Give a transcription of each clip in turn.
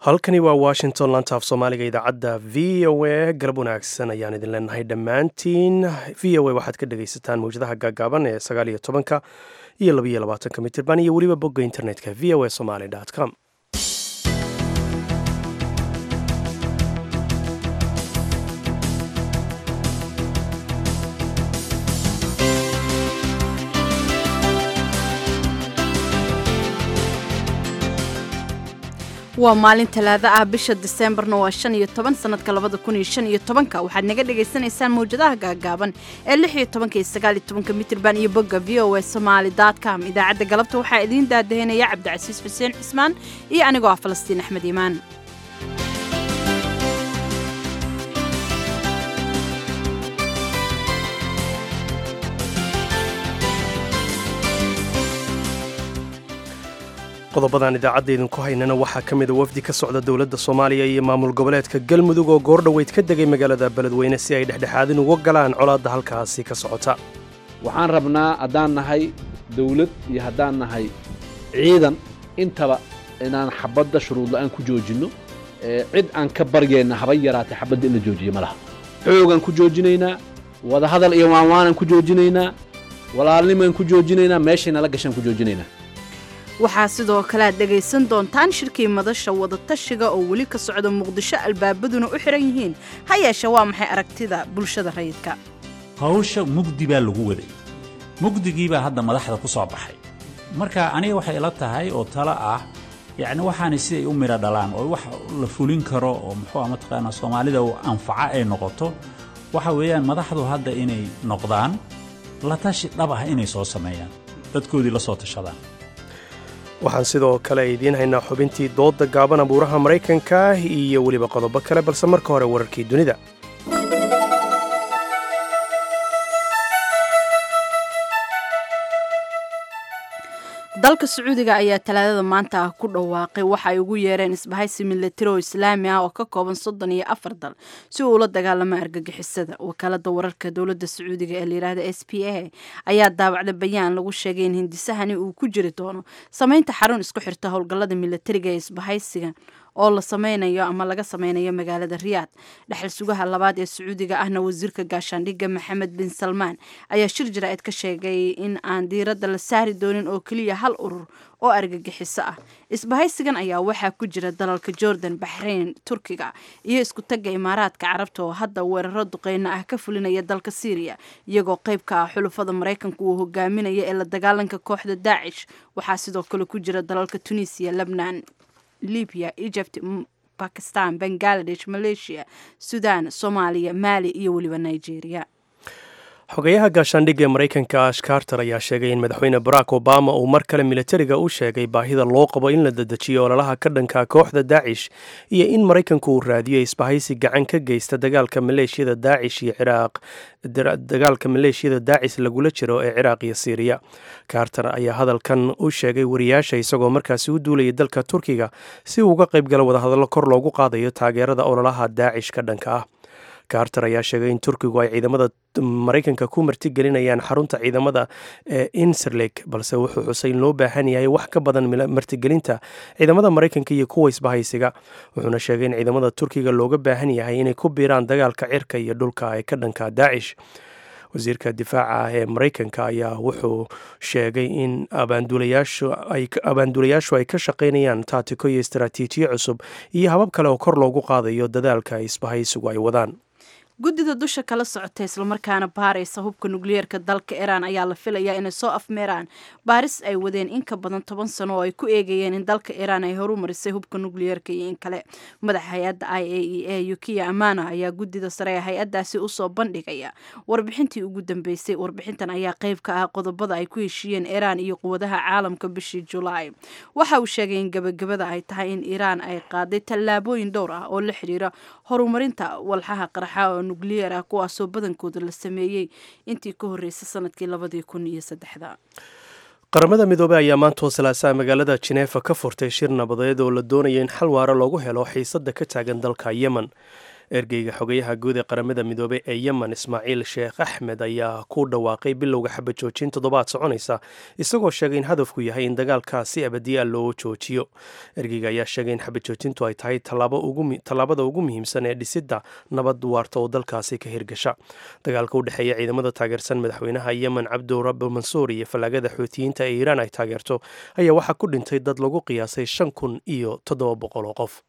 halkani waa washington laanta af soomaaliga idaacadda v o a garab wanaagsan ayaan idin leenahay dhammaantiin v o a waxaad ka dhegaysataan mawjadaha gaagaaban ee sagaal iyo tobanka iyo labaiyo labaatanka mitirban iyo weliba bogga internetka v o a somaly com waa maalin talaado ah bisha diseembarna waa shan iyo toban sanadka labada kun iyo shan iyo tobanka waxaad naga dhagaysanaysaan mawjadaha gaagaaban ee lix iyo tobanka iyo sagaal iyo tobanka mitirban iyo bogga v o a somaali dot com idaacadda galabta waxaa idiin daadahinaya cabdicasiis xuseen cismaan iyo anigoo ah falastiin axmed iimaan qodobadan idaacadda idinku haynana waxaa ka mida wafdi ka socda dowladda soomaaliya iyo maamul goboleedka galmudug oo goordhoweyd ka degay magaalada beledweyne si ay dhexdhexaadin uga galaan colaadda halkaasi ka socota waxaan rabnaa haddaan nahay dawlad iyo haddaan nahay ciidan intaba inaan xabadda shuruudla'aan ku joojinno cid aan ka baryayna haba yaraatay xabadda in la joojiyo ma laha xoogaan ku joojinaynaa wadahadal iyo waanwaanaan ku joojinaynaa walaalnimaan ku joojinaynaa meeshay nala gashaan ku joojinaynaa waxaa sidoo kale aad dhegaysan doontaan shirkii madasha wadatashiga oo weli ka socda muqdisho albaabaduna u xihan yihiin ha yeeshe waa maxay aragtida bulshada rayidka hawsha mugdi baa lagu waday mugdigiibaa hadda madaxda ku soo baxay marka aniga waxay ila tahay oo talo ah yacni waxaanay siday u midho dhalaan oo wax la fulin karo oo muxuu ah mataqaanaa soomaalida anfaca ay noqoto waxa weeyaan madaxdu hadda inay noqdaan la tashi dhab ah inay soo sameeyaan dadkoodii la soo tashadaan waxaan sidoo kale idiin haynaa xubintii doodda gaaban abuuraha maraykanka iyo weliba qodobo kale balse marka hore wararkii dunida dalka sacuudiga ayaa talaadada maanta ah ku dhawaaqay waxa ay ugu yeereen isbahaysi milatari oo islaami ah oo ka kooban soddon iyo afar dal si uu ula dagaalamo argagixisada wakaalada wararka dowladda sacuudiga ee layidhaahda s p a ayaa daawacda bayaan lagu sheegay in hindisahani uu ku jiri doono sameynta xarun isku xirta howlgallada milatariga ee isbahaysiga oo la sameynayo ama laga sameynayo magaalada riyaad dhexal sugaha labaad ee sacuudiga ahna wasiirka gaashaandhigga maxamed bin salmaan ayaa shir jaraa'id ka sheegay in aan diiradda la saari doonin oo keliya hal urur oo argagixiso ah isbahaysigan ayaa waxaa ku jira dalalka jordan baxrayn turkiga iyo isku tagga imaaraadka carabta oo hadda weeraro duqeyno ah ka fulinaya dalka syriya iyagoo qayb ka ah xulufada maraykanka uu hogaaminaya ee la dagaalanka kooxda daacish waxaa sidoo kale ku jira dalalka tunisiya lebnan libiya egypt bakistan bangaladesh malaysia sudan soomaaliya maali iyo weliba nigeria xogayaha gaashaandhigga ee maraykanka ash carter ayaa sheegay in madaxweyne barack obama uu mar kale militariga u sheegay baahida loo qabo in la dedejiyo ololaha ka dhanka kooxda daacish iyo in maraykanku uu raadiyo isbahaysi gacan ka geysta dagaalka maleeshiyada daacish iyo ciraaq dagaalka maleeshiyada daacis lagula jiro ee ciraaq iyo siiriya carter ayaa hadalkan u sheegay wariyaasha isagoo markaasi u duulayay dalka turkiga si uu uga qayb galo wadahadallo kor loogu qaadayo taageerada ololaha daacish ka dhanka ah carter ayaa sheegay in turkigu ay ciidamada maraykanka ku martigelinayaan xarunta ciidamada ee inserlek balse wuxuu xusay in loo baahan yahay wax ka badan martigelinta ciidamada maraykanka iyo kuwa isbahaysiga wuxuuna sheegay in ciidamada turkiga looga baahan yahay inay ku biiraan dagaalka cirka iyo dhulka ee ka dhanka daacish wasiirka difaaca ah ee maraykanka ayaa wuxuu sheegay in abaanduulayaashu ay ka shaqaynayaan taatiko iyo istaraatiijiyo cusub iyo habab kale oo kor loogu qaadayo dadaalka isbahaysigu ay wadaan guddida dusha kala socota islamarkaana baaraysa hubka nukliyeerka dalka iiraan ayaa la filayaa inay soo afmeeraan baaris ay wadeen in ka badan toban sano oo ay ku eegayeen in dalka iiraan ay horu marisay hubka nukliyeerka iyo in kale madaxa hay-adda i a e a yukiya amana ayaa guddida sare ee hay-addaasi usoo bandhigaya warbixintii ugu dambeysay warbixintan ayaa qayb ka ah qodobada ay ku heshiiyeen iiraan iyo quwadaha caalamka bishii julaay waxa uu sheegay in gebagabada ay tahay in iiraan ay qaaday tallaabooyin dhowr ah oo la xidhiira horumarinta walxaha qarxa oo nukliyeer ah kuwaasoo badankooda la sameeyey intii ka horreysay sanadkii labadii kun iyo saddexda qaramada midoobey ayaa maantoo salaasaa magaalada jineefa ka furtay shir nabadeed oo la doonayo in xal waara loogu helo xiisadda ka taagan dalka yemen ergeyga xogayaha guud ee qaramada midoobey ee yemen ismaaciil sheekh axmed ayaa ku dhawaaqay bilowga xabad joojin toddobaad soconaysa isagoo sheegay in hadafku yahay in dagaalkaasi abadiya loo joojiyo ergeyga ayaa sheegay in xabad joojintu ay tahay tallaabada ugu muhiimsan ee dhisidda nabad waarta oo dalkaasi ka hirgasha dagaalka u dhexeeya ciidamada taageersan madaxweynaha yemen cabdurabu mansuur iyo fallaagada xuutiyiinta ee iiraan ay taageerto ayaa waxaa ku dhintay dad lagu qiyaasay shan kun iyo toddoba boqol oo qof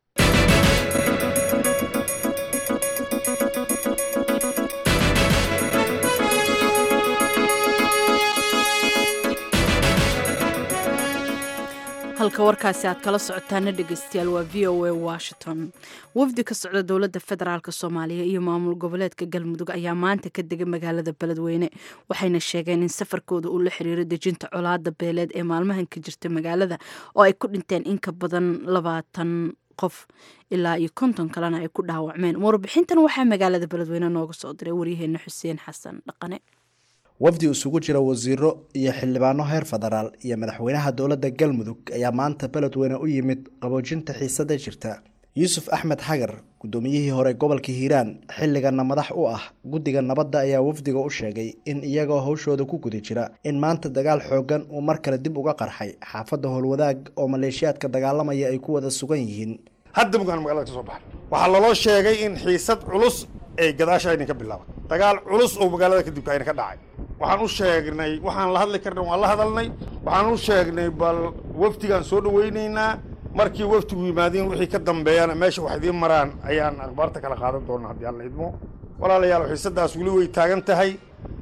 halka warkaasi aad kala socotaana dhegeystayaal waa v o a washington wafdi ka socda dowladda federaalk soomaaliya iyo maamul goboleedka galmudug ayaa maanta ka degay magaalada beledweyne waxayna sheegeen in safarkooda uu la xiriiro dejinta colaada beeleed ee maalmahan ka jirta magaalada oo ay ku dhinteen in ka badan labaatan qof ilaa iyo konton kalena ay ku dhaawacmeen warbixintan waxaa magaalada beledweyne nooga soo diray waryaheena xuseen xasan dhaqane wafdi isugu jira wasiiro iyo xildhibaano heer federaal iyo madaxweynaha dowladda galmudug ayaa maanta beledweyne u yimid qaboojinta xiisada jirta yuusuf axmed xagar guddoomiyihii hore gobolka hiiraan xilligana madax u ah guddiga nabadda ayaa wafdiga u sheegay in iyagoo hawshooda ku guda jira in maanta dagaal xoogan uu mar kale dib uga qarxay xaafadda howlwadaag oo maleeshiyaadka dagaalamaya ay ku wada sugan yihiin hadda mugaan magalada ka soo baxay waxaa laloo sheegay in xiisad culus ay gadaasha aynan ka bilaaban dagaal culus oo magaalada kadibka ayna ka dhacay waxaan u sheegnay waxaan la hadli karna waan la hadalnay waxaan u sheegnay bal wafdigaan soo dhawaynaynaa markii wafdigu yimaadiin wixii ka dambeeyana meesha wax idiin maraan ayaan akhbaarta kala qaadan doona haddii alla idmo walaalayaal xiisadaas weli way taagan tahay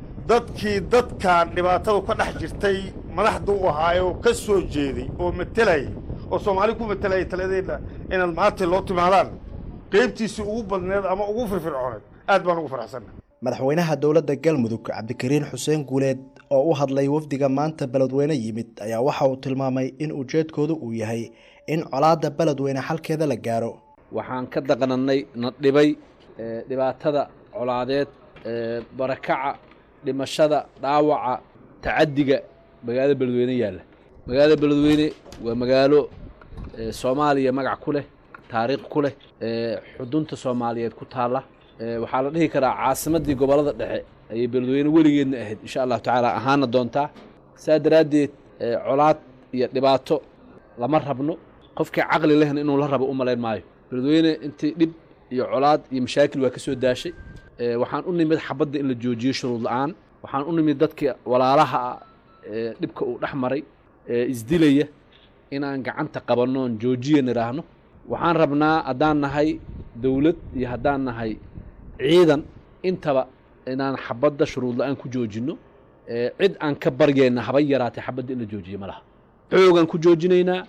dadkii dadkan dhibaatadu ka dhex jirtay madaxda u ahaayoo ka soo jeeday oo matelayay oo soomaali ku matelaya taladeedna inaad maanta loo timaadaan qaybtiisii ugu badneed ama ugu firfircooneed aad baan ugu faraxsanna madaxweynaha dowladda galmudug cabdikariin xuseen guuleed oo u hadlay wafdiga maanta beledweyne yimid ayaa waxa uu tilmaamay in ujeedkoodu uu yahay in colaadda beledweyne xalkeeda la gaaro waxaan ka daqnannay na dhibay dhibaatada colaadeed barakaca dhimashada dhaawaca tacaddiga magaalada beledweyne yaalla magaalada beledweyne waa magaalo soomaaliya magac ku leh taariikh ku leh xudunta soomaaliyeed ku taalla waxaa la dhihi karaa caasimaddii gobollada dhexe ayay beledweyne weligeedna ahayd insha allahu tacaala ahaana doontaa saa daraaddeed colaad iyo dhibaato lama rabno qofkii caqli lehna inuu la rabo u malayn maayo beledweyne intii dhib iyo colaad iyo mashaakil waa ka soo daashay waxaan u nimid xabadda in la joojiyo shuruud la-aan waxaan u nimid dadkii walaalaha ah dhibka uu dhex maray isdilaya inaan gacanta qabannoon joojiya nidhaahno waxaan rabnaa haddaan nahay dowlad iyo haddaan nahay ciidan intaba inaan xabadda shuruud la-aan ku joojinno cid aan ka baryeenna haba yaraatay xabadda in la joojiyo ma laha xoogaan ku joojinaynaa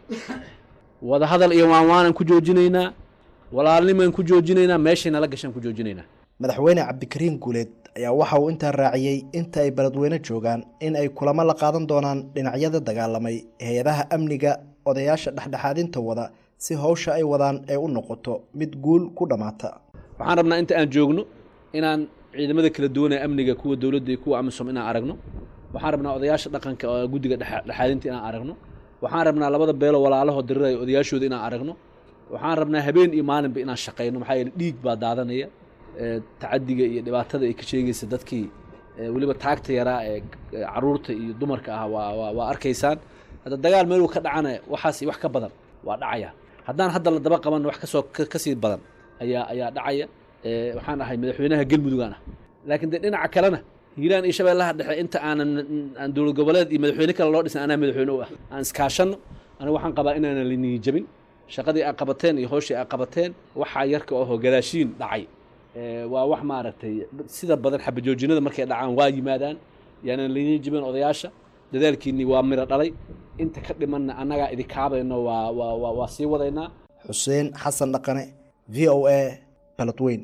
wadahadal iyo waanwaanaan ku joojinaynaa walaalnimaan ku joojinaynaa meeshay nala gashaan ku joojinaynaa madaxweyne cabdikariin guuleed ayaa waxa uu intaa raaciyey inta ay beledweyne joogaan in ay kulamo la qaadan doonaan dhinacyada dagaalamay hay-adaha amniga odayaasha dhexdhexaadinta wada si howsha ay wadaan ay u noqoto mid guul ku dhammaata waxaan rabnaa inta aan joogno inaan ciidamada kala duwan ee amniga kuwa dowladda iyo kuwa amisom inaan aragno waxaan rabnaa odayaasha dhaqanka oo guddiga dhexaadinta inaan aragno waxaan rabnaa labada beelo walaalaho diriraya odayaashooda inaan aragno waxaan rabnaa habeen iyo maalinba inaan shaqayno maxaa yeele dhiig baa daadanaya tacadiga iyo dhibaatada ay ka sheegaysa dadkii weliba taagta yaraa ee caruurta iyo dumarka ah waa waa arkaysaan hadda dagaal meeluu ka dhacana waxaas wax ka badan waa dhacaya haddaan hadda la daba qaban wax kasoo kasii badan ayaa ayaa dhacaya waxaan ahay madaxweynaha galmudugaan ah laakiin dee dhinaca kalena hiiraan iyo shabeellaha dhexe inta aanan aan dowlad goboleed iyo madaxweyne kale loo dhisan anaa madaxweyne u ah aan iskaashanno aniga waxaan qabaa inaanan liniyi jabin shaqadii aa qabateen iyo hooshii aa qabateen waxaa yarka ahoo gadaashiin dhacay waa wax maaragtay sida badan xabajoojinada markay dhacaan waa yimaadaan yaanan liniyi jabin odayaasha dadaalkiinii waa miro dhalay inta ka dhimanna annagaa idikaabayno waa waa waa sii wadaynaa xuseen xasan dhaqane v o a baladweyn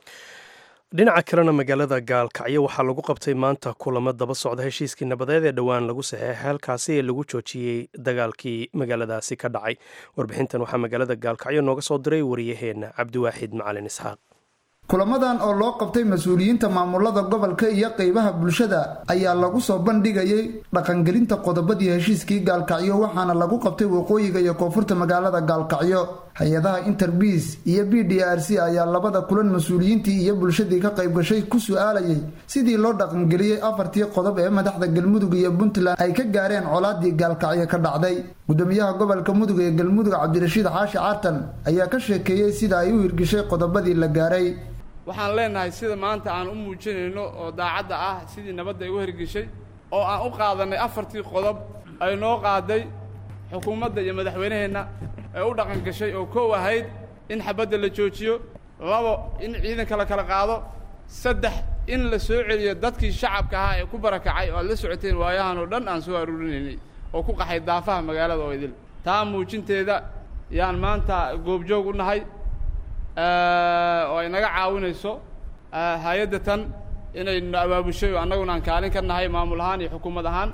dhinaca kalena magaalada gaalkacyo waxaa lagu qabtay maanta kulamo daba socda heshiiskii nabadeed ee dhowaan lagu saxeexay halkaasi ee lagu joojiyey dagaalkii magaaladaasi ka dhacay warbixintan waxaa magaalada gaalkacyo nooga soo diray wariyaheenna cabdiwaaxid macalin isxaaq kulamadan oo loo qabtay mas-uuliyiinta maamulada gobolka iyo qeybaha bulshada ayaa lagu soo bandhigayay dhaqangelinta qodobadii heshiiskii gaalkacyo waxaana lagu qabtay waqooyiga iyo koonfurta magaalada gaalkacyo hay-adaha interbiis iyo b d r c ayaa labada kulan mas-uuliyiintii iyo bulshadii ka qayb gashay ku su-aalayay sidii loo dhaqangeliyey afartii qodob ee madaxda galmudug iyo puntland ay ka gaareen colaadii gaalkacyo ka dhacday gudoomiyaha gobolka mudug ee galmudug cabdirashiid xaashi caartan ayaa ka sheekeeyey sida ay u hirgishay qodobadii la gaaray waxaan leenahay sida maanta aan u muujinayno oo daacadda ah sidii nabadda ay u hirgeshay oo aan u qaadanay afartii qodob ay noo qaaday xukuumadda iyo madaxweynaheenna ee u dhaqan gashay oo kow ahayd in xabadda la joojiyo labo in ciidanka la kala qaado saddex in la soo celiyo dadkii shacabka ahaa ee ku barakacay oo aad la socoteen waayahan oo dhan aan soo aruurinaynay oo ku qaxay daafaha magaalada oo idil taa muujinteeda yaan maanta goobjoog u nahay oo ay naga caawinayso hay-adda tan inaynu abaabushay oo annaguna aan kaalin ka nahay maamul ahaan iyo xukuumad ahaan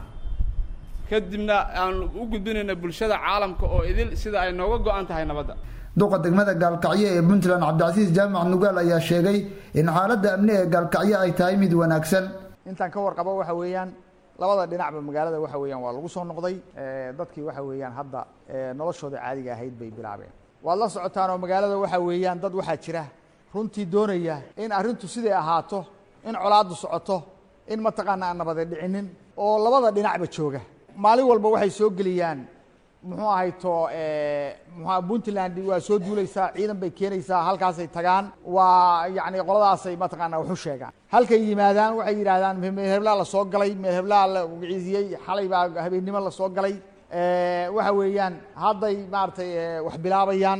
kadibna aan u gudbinayna bulshada caalamka oo idil sida ay nooga go-an tahay nabadda duqa degmada gaalkacyo ee puntland cabdicasiis jaamac nugaal ayaa sheegay in xaaladda amni ee gaalkacyo ay tahay mid wanaagsan intaan ka warqabo waxa weeyaan labada dhinacba magaalada waxa weeyaan waa lagu soo noqday dadkii waxa weeyaan hadda noloshooda caadiga ahayd bay bilaabeen waad la socotaan oo magaalada waxa weeyaan dad waxaa jira runtii doonaya in arrintu siday ahaato in colaaddu socoto in mataqaana aan nabade dhicinin oo labada dhinacba jooga maalin walba waxay soo geliyaan muxuu ahayto mxua puntland waa soo duulaysaa ciidan bay keenaysaa halkaasay tagaan waa yacni qoladaasay mataqaana waxu sheegaan halkay yimaadaan waxay yidhaahdaan meel heblaa lasoo galay meel heblaa la wagciisiyey xalay baa habeennimo lasoo galay waxa weeyaan hadday maaragtay wax bilaabayaan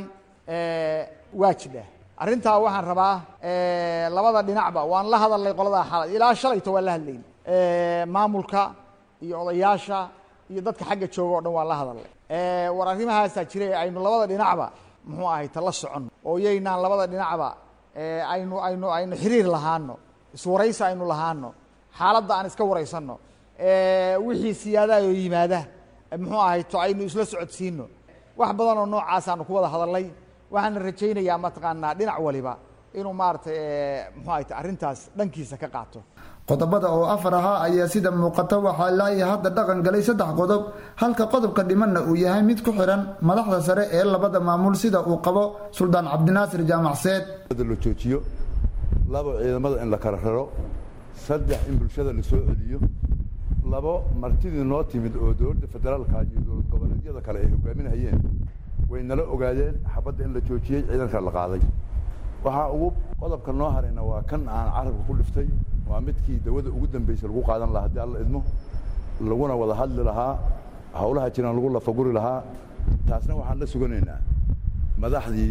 waa jidha arrintaa waxaan rabaa labada dhinacba waan la hadalnay qoladaa xalay ilaa shalayto waan la hadlayn maamulka iyo odayaasha iyo dadka xagga jooga o dhan waan la hadalnay war arrimahaasaa jira ee aynu labada dhinacba muxuu ahay ta la soconno oo yaynaan labada dhinacba aynu aynu aynu xiriir lahaano iswaraysi aynu lahaano xaaladda aan iska waraysanno wixii siyaadaha oo yimaada muxuu ahay to aynu isla socodsiino wax badan oo noocaasaanu ku wada hadalnay waxaana rajaynayaa mataqaanaa dhinac waliba inuu maaragtay muxuu ahay arrintaas dhankiisa ka qaato qodobada oo afar ahaa ayaa sida muuqata waxaa laaya hadda dhaqan galay saddex qodob halka qodobka dhimanna uu yahay mid ku xiran madaxda sare ee labada maamul sida uu qabo suldaan cabdinaasir jaamacseed la joojiyo labo ciidamada in la kala raro saddex in bulshada la soo celiyo labo martidii noo timid oo dowladda federaalka iyo dowlad goboleedyada kale ay hogaaminayeen way nala ogaadeen xabadda in la joojiyey ciidanka la qaaday waxaa ugu qodobka noo harayna waa kan aan carabka ku dhiftay waa midkii dawada ugu dambeysay lagu qaadan lahaa haddii alla idmo laguna wada hadli lahaa howlaha jiraan lagu lafaguri lahaa taasna waxaan la suganaynaa madaxdii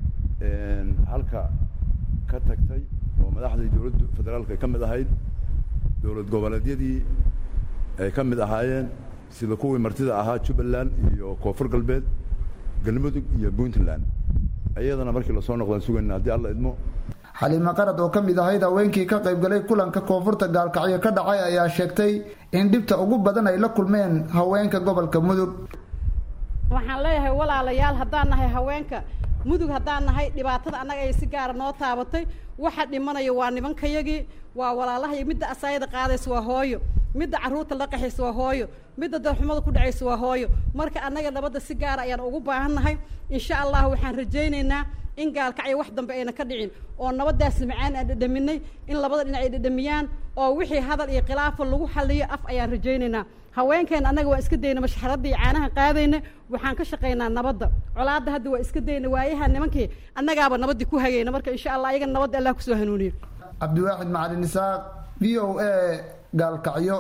halka ka tagtay oo madaxdii dowladda federaalka ay ka mid ahayd dowlad goboleedyadii ay ka mid ahaayeen sida kuwii martida ahaa jubbaland iyo koonfur galbeed galmudug iyo puntland iyadana markii lasoo noqdaan sugayna haddii alla idmo xaliime qarad oo ka mid ahayd haweenkii ka qaybgalay kulanka koonfurta gaalkacyo ka dhacay ayaa sheegtay in dhibta ugu badan ay la kulmeen haweenka gobolka mudug waxaan leeyahay walaalayaal haddaan nahay haweenka mudug haddaan nahay dhibaatada annaga ay si gaara noo taabatay waxa dhimanaya waa nimankayagii waa walaalahay midda asaayada qaadaysa waa hooyo midda carruurta la qaxaysa waa hooyo midda darxumada ku dhacaysa waa hooyo marka annaga nabadda si gaara ayaan ugu baahannahay insha allah waxaan rajaynaynaa in gaalkacyo wax dambe ayna ka dhicin oo nabadaas macaan aan dhadhaminay in labada dhinac ay dhadhamiyaan oo wixii hadal iyo khilaafa lagu xaliyo af ayaan rajaynaynaa haweenkeena annaga waa iska dayna mashxaradda iyo caanaha qaadayna waxaan ka shaqaynaa nabadda colaadda hadda waa iska dayna waayaha nimankii annagaaba nabaddii ku hagayna marka insha allah ayaga nabadda allah kusoo hanuuniyo cabdiwaaxid macalin isaaq v o a gaalkacyo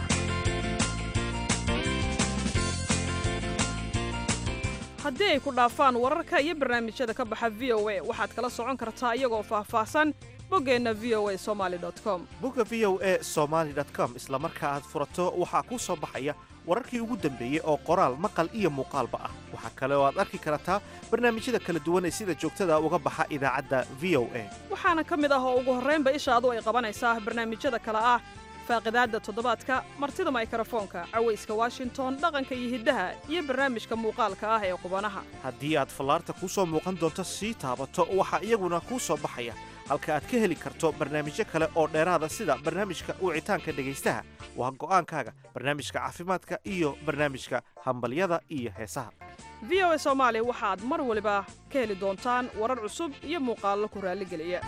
haddii ay ku dhaafaan wararka iyo barnaamijyada ka baxa v o a waxaad kala socon kartaa iyagoo faahfaahsan boggeenna v o a somali com bogga v o a somaali com isla marka aad furato waxaa kuu soo baxaya wararkii ugu dambeeyey oo qoraal maqal iyo muuqaalba ah waxaa kale oo aad arki kartaa barnaamijyada kala duwan ee sida joogtada uga baxa idaacadda v o a waxaana ka mid ah oo ugu horraynba ishaadu ay qabanaysaa barnaamijyada kale ah faaqidaadda toddobaadka martida maykarafoonka cawayska washington dhaqanka iyo hiddaha iyo barnaamijka muuqaalka ah ee qubanaha haddii aad fallaarta kuu soo muuqan doonto sii taabato waxaa iyaguna kuu soo baxaya halka aad ka heli karto barnaamijyo kale oo dheeraada sida barnaamijka wicitaanka dhegaystaha waa go'aankaaga barnaamijka caafimaadka iyo barnaamijka hambalyada iyo heesaha v o a soomaali waxaad mar waliba ka heli doontaan warar cusub iyo muuqaallo ku raalligeliya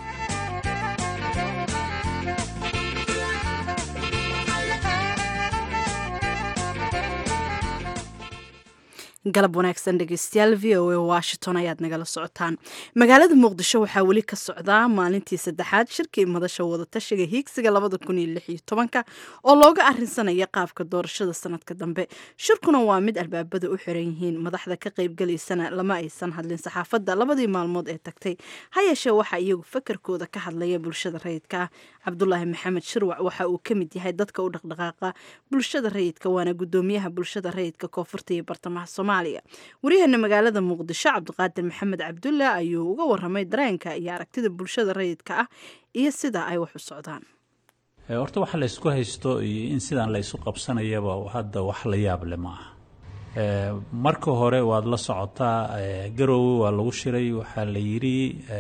galab wanaagsan dhegeystayaal v o a washington ayaad nagala socotaan magaalada muqdisho waxaa weli ka socdaa maalintii saddexaad shirkii madasha wadatashiga hiigsiga labada kun iyo lix iyo tobanka oo looga arinsanaya qaabka doorashada sanadka dambe shirkuna waa mid albaabada u xiran yihiin madaxda ka qaybgalaysana lama aysan hadlin saxaafadda labadii maalmood ee tagtay ha yeeshee waxaa iyagu fakarkooda ka hadlaya bulshada rayidka ah cabdulaahi maxamed shirwac waxa uu ka mid yahay dadka u dhaqdhaqaaqa bulshada rayidka waana gudoomiyaha bulshada rayidka koonfurta iyo bartamaha soomaaliya waryaheena magaalada muqdisho cabdiqaadir maxamed cabdulle ayuu uga waramay dareenka iyo aragtida bulshada rayidka ah iyo sida ay wax u socdaan horta waxa la ysku haysto iyo in sidaan la ysu qabsanayaba hadda wax la yaab le ma aha marka hore waad la socotaa garoowe waa lagu shiray waxaa la yidhi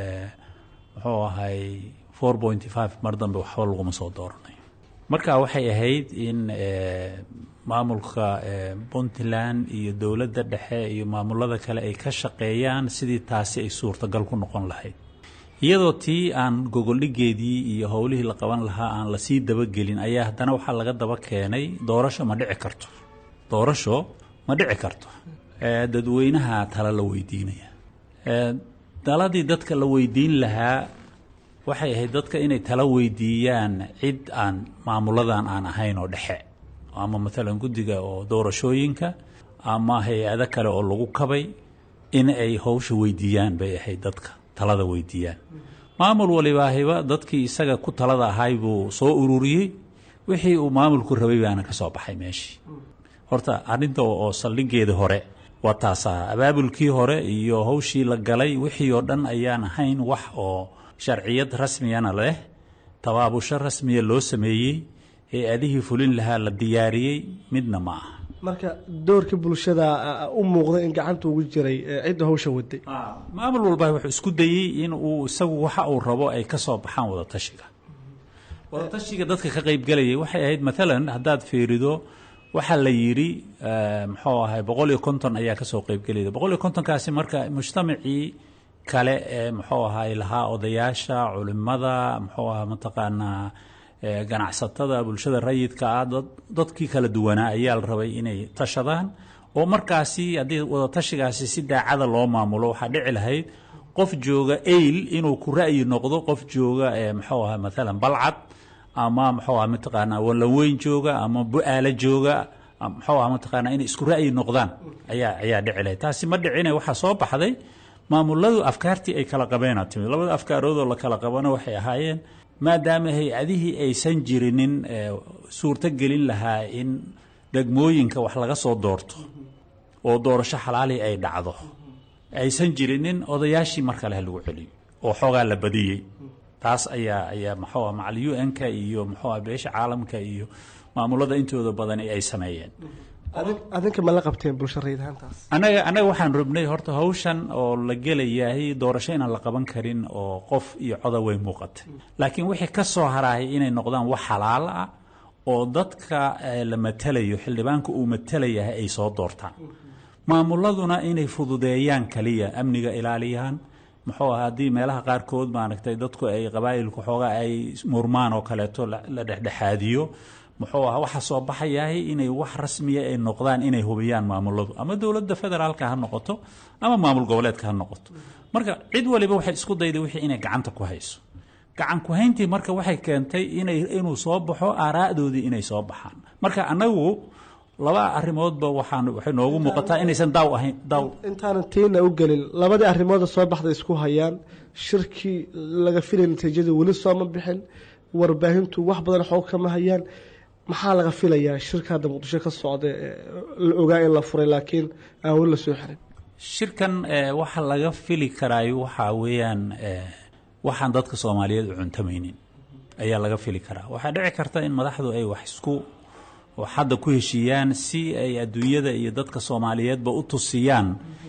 muxuu ahay four pointy five mar dambe waxba laguma soo dooranayo marka waxay ahayd in maamulka puntland iyo dowladda dhexe iyo maamulada kale ay ka shaqeeyaan sidii taasi ay suurtagal ku noqon lahayd iyadoo tii aan gogoldhigeedii iyo howlihii la qaban lahaa aan lasii dabagelin ayaa haddana waxaa laga daba keenay doorasho ma dhici karto doorasho ma dhici karto dadweynaha tala la weydiinaya daladii dadka la weydiin lahaa waxay ahayd dadka inay tala weydiiyaan cid aan maamuladan aan ahayn oo dhexe ama maalan guddiga oo doorashooyinka ama hay-ado kale oo lagu kabay in ay howsha weydiiyaan bay ahayd dadka talada weydiiyaan maamul walibaahiba dadkii isaga ku talada ahay buu soo ururiyey wixii uu maamulku rabay baana ka soo baxay meeshii horta arrinta oo saldhigeeda hore waa taasaa abaabulkii hore iyo howshii la galay wixii oo dhan ayaan ahayn wax oo sharciyad rasmiyana leh tabaabusho rasmiya loo sameeyey hay-adihii fulin lahaa la diyaariyey midna ma aha marka doorkii bulshada u muuqda in gacanta ugu jiray cidda hawsha waday maamul walba wuxuu isku dayey in uu isagu waxa uu rabo ay ka soo baxaan wadatashiga wadatashiga dadka ka qaybgalayay waxay ahayd maalan haddaad fiirido waxaa la yidhi muxuu ahay boqol iyo konton ayaa kasoo qaybgelayda boqol iyo kontonkaasi marka mujtamacii kale ee muxuu ahay lahaa odayaasha culimada muxuu aha mataqaanaa ganacsatada bulshada rayidka ah dadkii kala duwanaa ayaa la rabay inay tashadaan oo markaasi haddii wadatashigaasi si daacada loo maamulo waxaa dhici lahayd qof jooga ayl inuu ku ra'yi noqdo qof jooga muxuu aha maalan balcad ama muxuu aha mataqaanaa wallaweyn jooga ama bu-aalo jooga muxuu aha mataqaanaa inay isku ra'yi noqdaan ayaa ayaa dhici lahayd taasi ma dhicine waxaa soo baxday maamuladu afkaartii ay kala qabeena timid labada afkaaroodoo la kala qabana waxay ahaayeen maadaama hay-adihii aysan jirinin suurto gelin lahaa in degmooyinka wax laga soo doorto oo doorasho xalaali ay dhacdo aysan jirinin odayaashii mar kale ha lagu celiyo oo xoogaa la badiyey taas ayaa ayaa muxuu ah macal u n-ka iyo muxuu ah beesha caalamka iyo maamulada intooda badani ay sameeyeen adinka ma la qabteen bulsho rayidhaantaas annaga annaga waxaan rabnay horta hawshan oo la gelayahay doorasho inaan la qaban karin oo qof iyo coda way muuqatay laakiin wixii ka soo haraayay inay noqdaan wax xalaal ah oo dadka la matalayo xildhibaanka uu matalayahay ay soo doortaan maamuladuna inay fududeeyaan kaliya amniga ilaaliyaan muxuu aha haddii meelaha qaarkood maaragtay dadku ay qabaa'ilku xoogaa ay murmaan oo kaleeto la dhexdhexaadiyo muxuu aha waxaa soo baxayahay inay wax rasmiya ay noqdaan inay hubiyaan maamuladu ama dowladda federaalka ha noqoto ama maamul goboleedka ha noqoto marka cid waliba waxay isku dayday wixii inay gacanta ku hayso gacan ku-hayntii marka waxay keentay inay inuu soo baxo aaraa'doodii inay soo baxaan marka annagu laba arrimoodba waxaan waxay noogu muuqataa inaysan daaw ahayn daaw intaanan tiina u gelin labadii arrimooda soo baxda isku hayaan shirkii laga filay natiijadii weli sooma bixin warbaahintu wax badan xoog kama hayaan maxaa laga filayaa shirka hadda muqdisho ka socda la ogaa in la furay laakiin aan weli la soo xirin shirkan waxa laga fili karaayo waxaa weeyaan waxaan dadka soomaaliyeed u cuntamaynin ayaa laga fili karaa waxaa dhici karta in madaxdu ay wax isku hadda ku heshiiyaan si ay adduunyada iyo dadka soomaaliyeedba u tusiyaan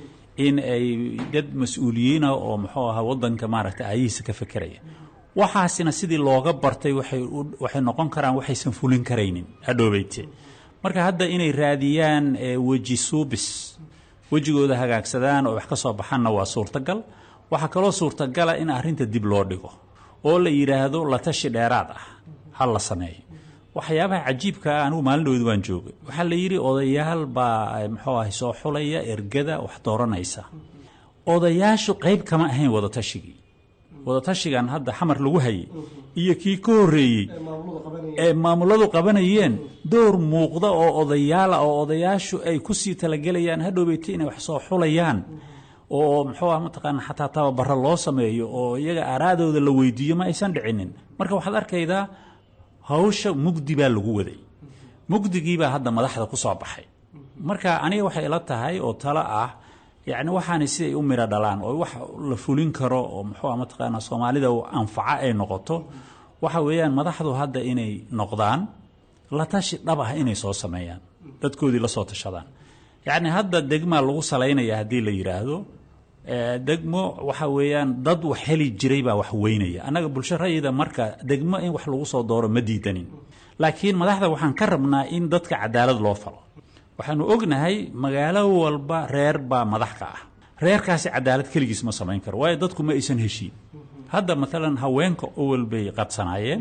in ay dad mas-uuliyiina oo muxuu ahaa wadanka maaragta aayihiisa ka fekeraya waxaasina sidii looga bartay waxay noqon karaan waxaysan fulin karaynin hadhoobeyte marka hadda inay raadiyaan weji suubis wejigooda hagaagsadaan oo wax ka soo baxanna waa suurtagal waxaa kaloo suurtagala in arrinta dib loo dhigo oo la yidhaahdo la tashi dheeraad ah ha la sameeyo waxyaabaha cajiibka ah anigu maalindhoodu waan joogay waxaa la yidhi odayaal baa muxuu ahay soo xulaya ergada wax dooranaysa odayaashu qayb kama ahayn wadatashyigii wadatashigan hadda xamar lagu hayay iyo kii ka horreeyey ee maamuladu qabanayeen door muuqda oo odayaala oo odayaashu ay kusii talagelayaan hadhowbeyta inay wax soo xulayaan oo muxuu ah mataqaana xataa tababaro loo sameeyo oo iyaga araadooda la weydiiyo ma aysan dhicinin marka waxaad arkaydaa hawsha mugdi baa lagu waday mugdigiibaa hadda madaxda ku soo baxay marka aniga waxay ila tahay oo talo ah yacni waxaani si ay u midho dhalaan oo wax la fulin karo oo muxuu ah mataqaana soomaalida anfaca ay noqoto waxa weeyaan madaxdu hadda inay noqdaan la tashi dhab ah inay soo sameeyaan dadkoodii la soo tashadaan yacni hadda degmaa lagu salaynaya haddii la yidhaahdo degmo waxa weeyaan dad wax heli jiray baa wax weynaya annaga bulsho rayida marka degmo in wax lagu soo dooro ma diidanin laakiin madaxda waxaan ka rabnaa in dadka cadaalad loo falo waxaanu ognahay magaalo walba reer baa madax ka ah reerkaasi cadaalad keligiis ma samayn karo waayo dadku ma aysan heshiin hadda maalan haweenka owel bay qadsanaayeen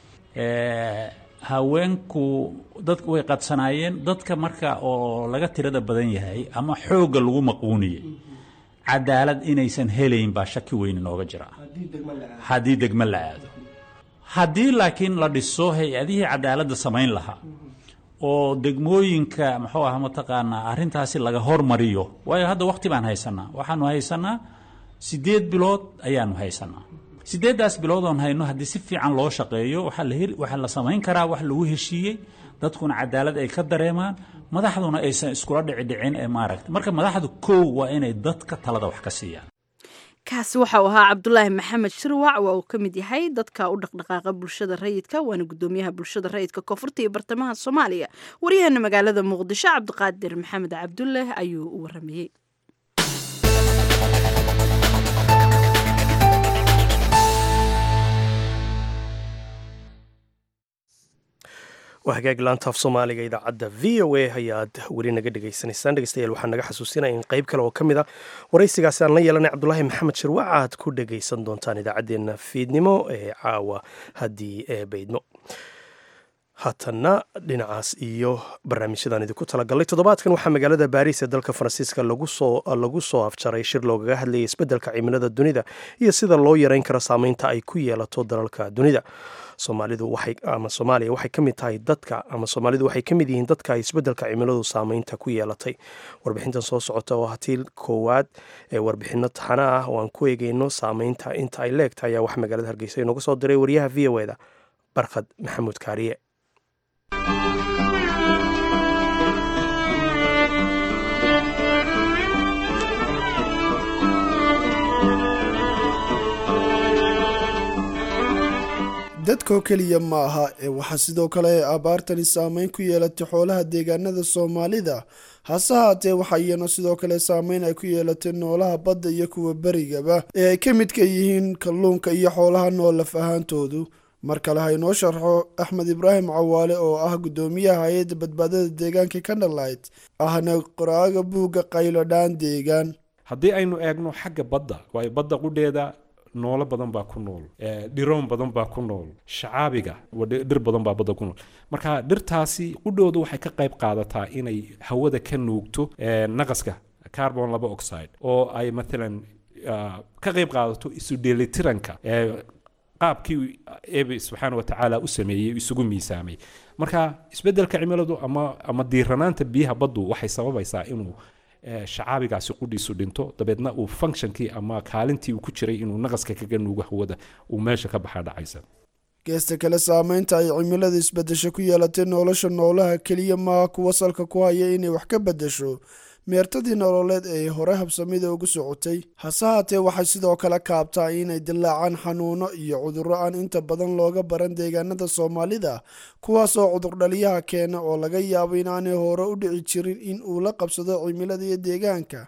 haweenku dad way qadsanaayeen dadka marka oo laga tirada badan yahay ama xoogga lagu maquuniyey cadaalad inaysan helayn baa shaki weyn inooga jira haddii degmo la aado haddii laakiin la dhiso hay-adihii cadaaladda samayn lahaa oo degmooyinka muxuu ah mataqaanaa arrintaasi laga hormariyo waayo hadda waqti baan haysanaa waxaanu haysanaa siddeed bilood ayaanu haysanaa siddeeddaas bilood oon hayno haddii si fiican loo shaqeeyo waxaa la heli waxaa la samayn karaa wax lagu heshiiyey dadkuna cadaalad ay ka dareemaan madaxduna aysan iskula dhicidhicin ee maaragta marka madaxdu kow waa inay dadka talada wax ka siiyaan kaasi waxa uu ahaa cabdulaahi maxamed shirwac waa uu ka mid yahay dadka u dhaqdhaqaaqa bulshada rayidka waana gudoomiyaha bulshada rayidka koonfurta iyo bartamaha soomaaliya waryaheena magaalada muqdisho cabdiqaadir maxamed cabdulle ayuu u waramayey waa hagaag laantaaf soomaaliga idaacadda v o a ayaad weli naga dhegaysanaysaan dhegeystayaal waxaa naga xasuusinaya in qayb kale oo ka mid a waraysigaasi aan la yeelanay cabdulaahi maxamed shirwac aad ku dhegaysan doontaan idaacaddeenna fiidnimo ee caawa haddii ee baydmo haatanna dhinacaas iyo barnaamijyadaan idinku talagalnay toddobaadkan waxaa magaalada baariis ee dalka faransiiska lagu soo afjaray shir loogaga hadlayay isbeddelka cimilada dunida iyo sida loo yareyn karo saameynta ay ku yeelato dalalka dunida soomaalidu waxay ama soomaaliya waxay ka mid tahay dadka ama soomaalidu waxay ka mid yihiin dadka ay isbeddelka cimiladu saameynta ku yeelatay warbixintan soo socota oo hatiil koowaad ee warbixino taxana ah oo aan ku eegeyno saameynta inta ay leegtahay ayaa wax magaalada hargeysa inooga soo diray wariyaha v o eda barkhad maxamuud kaariye dadkoo keliya ma aha ee waxaa sidoo kale ay abaartani saameyn ku yeelatay xoolaha deegaanada soomaalida hase haatee waxaa iyana sidoo kale saameyn ay ku yeelatay noolaha badda iyo kuwa berigaba ee ay ka midka yihiin kalluunka iyo xoolaha nool laf ahaantoodu mar kale ha inoo sharxo axmed ibraahim cawaale oo ah guddoomiyaha hay-adda badbaadada deegaanka kanalight ahna qoraaga buugga qaylodhaan deegaan haddii aynu eegno xagga badda waayo badda qudheeda noolo badan baa ku nool dhiroon badan baa ku nool shacaabiga dhir badan baa badda ku nool marka dhirtaasi qudhooda waxay ka qayb qaadataa inay hawada ka nuugto naqaska carbon laba oxide oo ay maalan ka qayb qaadato isu dheelitiranka qaabkii eebe subxaana wa tacaala u sameeyey isugu miisaamay marka isbeddelka cimiladu ama ama diiranaanta biyaha baddu waxay sababaysaa inuu shacaabigaasi qudhiisu dhinto dabeedna uu functionkii ama kaalintii uu ku jiray inuu naqaska kaga nuugo hawada uu meesha ka baxaa dhacaysa geesta kale saameynta ay cimilada isbedesho ku yeelatay nolosha noolaha keliya maaha kuwa salka ku haya inay wax ka bedesho meertadii nololeed ee hore habsamida ugu socotay hase haatee waxay sidoo kale kaabtaa inay dilaacaan xanuuno iyo cudurro aan inta badan looga baran deegaanada soomaalida kuwaasoo cudurdhaliyaha keena oo laga yaabo inaanay hore u dhici jirin in uu la qabsado cimilada iyo deegaanka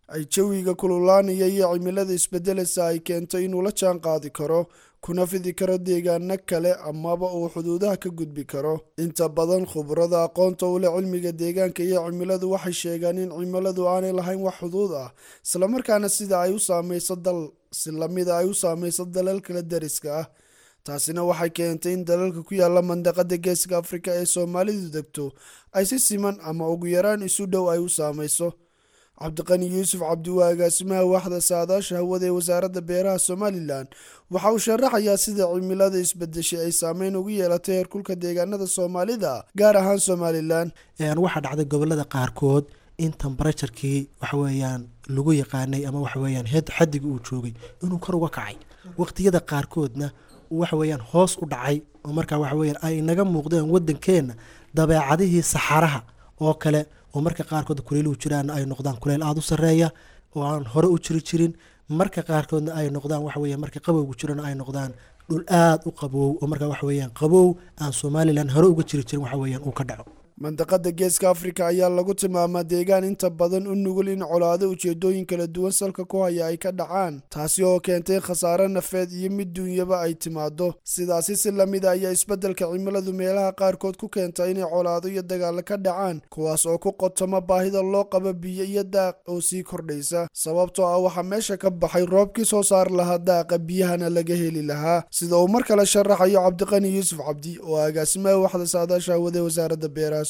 ay jawiga kululaanaya iyo cimilada isbedelaysa ay keento inuu la jaan qaadi karo kuna fidi karo deegaano kale amaba uu xuduudaha ka gudbi karo inta badan khubrada aqoonta u leh cilmiga deegaanka iyo cimiladu waxay sheegaan in cimiladu aanay lahayn wax xuduud ah islamarkaana sida ay u saamayso dal si lamida ay u saamayso dalal kala dariska ah taasina waxay keentay in dalalka ku yaala mandaqada geeska afrika ee soomaalidu degto ay si siman ama ugu yaraan isu dhow ay u saamayso cabdiqani yuusuf cabdiwaa agaasimaha waaxda saadaasha hawada ee wasaaradda beeraha somalilan waxa uu sharaxayaa sida cimilada isbedeshay ay saameyn ugu yeelatay heerkulka deegaanada soomaalida gaar ahaan somalilan waxaa dhacday gobolada qaarkood in tembarajarkii waxaweyaan lagu yaqaanay ama waxaweyaan xadiga uu joogay inuu kor uga kacay waqtiyada qaarkoodna waxaweyaan hoos u dhacay oo markaa waxaweyaan ay naga muuqdeen wadankeenna dabeecadihii saxaraha oo kale oo marka qaarkood kuleyluhu jiraan ay noqdaan kuleyl aada u sareeya oo aan hore u jiri jirin marka qaarkoodna ay noqdaan waxaweya marka qabowgu jirana ay noqdaan dhul aada u qabow oo markaa waxaweyaan qabow aan somalilan hore uga jiri jirin waxaweyaan uu ka dhaco mandaqada geeska afrika ayaa lagu tilmaamaa deegaan inta badan u nugul in colaado ujeedooyin kala duwan salka ku haya ay ka dhacaan taasi oo keentay khasaare nafeed iyo mid duunyaba ay timaado sidaasi si lamida ayaa isbeddelka cimiladu meelaha qaarkood ku keenta inay colaado iyo dagaalo ka dhacaan kuwaas oo ku qotoma baahida loo qabo biyo iyo daaq oo sii kordhaysa sababtoo ah waxaa meesha ka baxay roobkii soo saar lahaa daaqa biyahana laga heli lahaa sida uu mar kale sharaxayo cabdiqani yuusuf cabdi oo agaasimaha waxda saadaasha hawada wasaaradda beeraha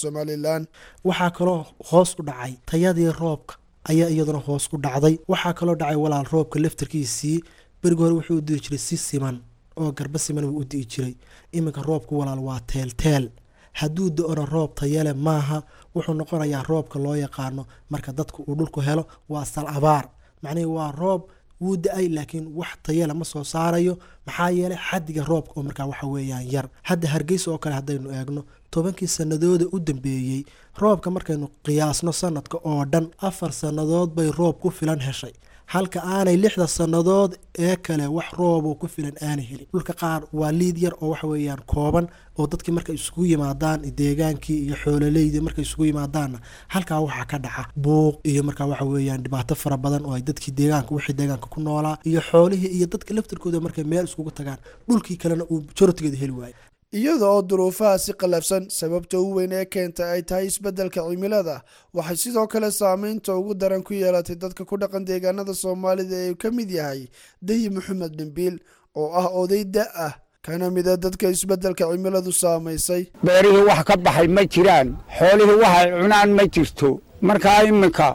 waxaa kaloo hoos u dhacay tayadii roobka ayaa iyaduna hoos u dhacday waxaa kaloo dhacay walaal roobka laftarkiisii berigi hore wuxuu u diri jiray si siman oo garba siman wuu u di'i jiray iminka roobku walaal waa teelteel hadduu do-ona roob tayale maaha wuxuu noqonayaa roobka loo yaqaano marka dadku uu dhulku helo waa sal abaar macnihii waa roob wuu da-ay laakiin wax tayale ma soo saarayo maxaa yeelay xadiga roobka oo markaa waxa weeyaan yar hadda hargeysa oo kale haddaynu eegno tobankii sanadooda u dambeeyey roobka markaynu qiyaasno sanadka oo dhan afar sannadood bay roob ku filan heshay halka aanay lixda sannadood ee kale wax rooboo ku filan aanay helin dhulka qaar waa liid yar oo waxa weeyaan kooban oo dadkii markay isugu yimaadaan deegaankii iyo xoololeydii markay isugu yimaadaanna halkaa waxaa ka dhaca buuq iyo markaa waxa weeyaan dhibaato fara badan oo ay dadkii deegaanka wixii deegaanka ku noolaa iyo xoolihii iyo dadka laftarkooda markay meel iskugu tagaan dhulkii kalena uu jorotigeeda heli waayo iyada oo duruufaha si qallafsan sababta u weyn ee keenta ay tahay isbeddelka cimilada waxay sidoo kale saameynta ugu daran ku yeelatay dadka ku dhaqan deegaanada soomaalida ee uu ka mid yahay dahi maxamed dhimbiil oo ah oday da ah kana mida dadka isbeddelka cimiladu saamaysay beerihii wax ka baxay ma jiraan xoolihii waxay cunaan ma jirto markaa iminka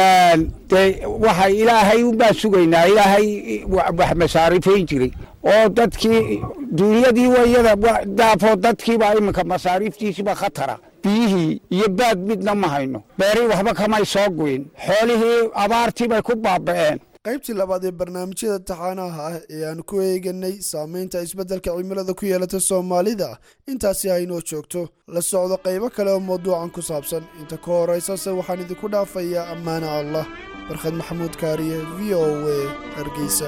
dee waxa ilaahay unbaa sugaynaa ilaahay wax masaarifayn jiray oo dadkii duunyadii wayada daafoo dadkiibaa iminka masaariiftiisiiba khatara biyihii iyo baad midna ma hayno beerihii waxba kamay soo guyin xoolihii abaartii bay ku baaba'een qaybtii labaad ee barnaamijyada taxaanaha ah ee aan ku eeganay saameynta isbeddelka cimilada ku yeelata soomaalida intaasi haynoo joogto la socdo qaybo kale oo mawduucan ku saabsan inta ka horaysase waxaan idinku dhaafayaa ammaana allah barkhad maxamuud kaariye v o a hargeysa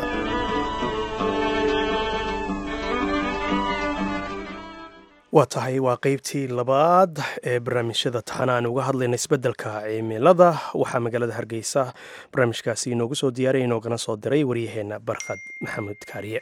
waa tahay waa qeybtii labaad ee barnaamijyada taxana aan uga hadlayna isbeddelka cimilada waxaa magaalada hargeysa barnaamijkaasi inoogu soo diyaariya inoogana soo diray waryaheenna barkhad maxamuud kaariye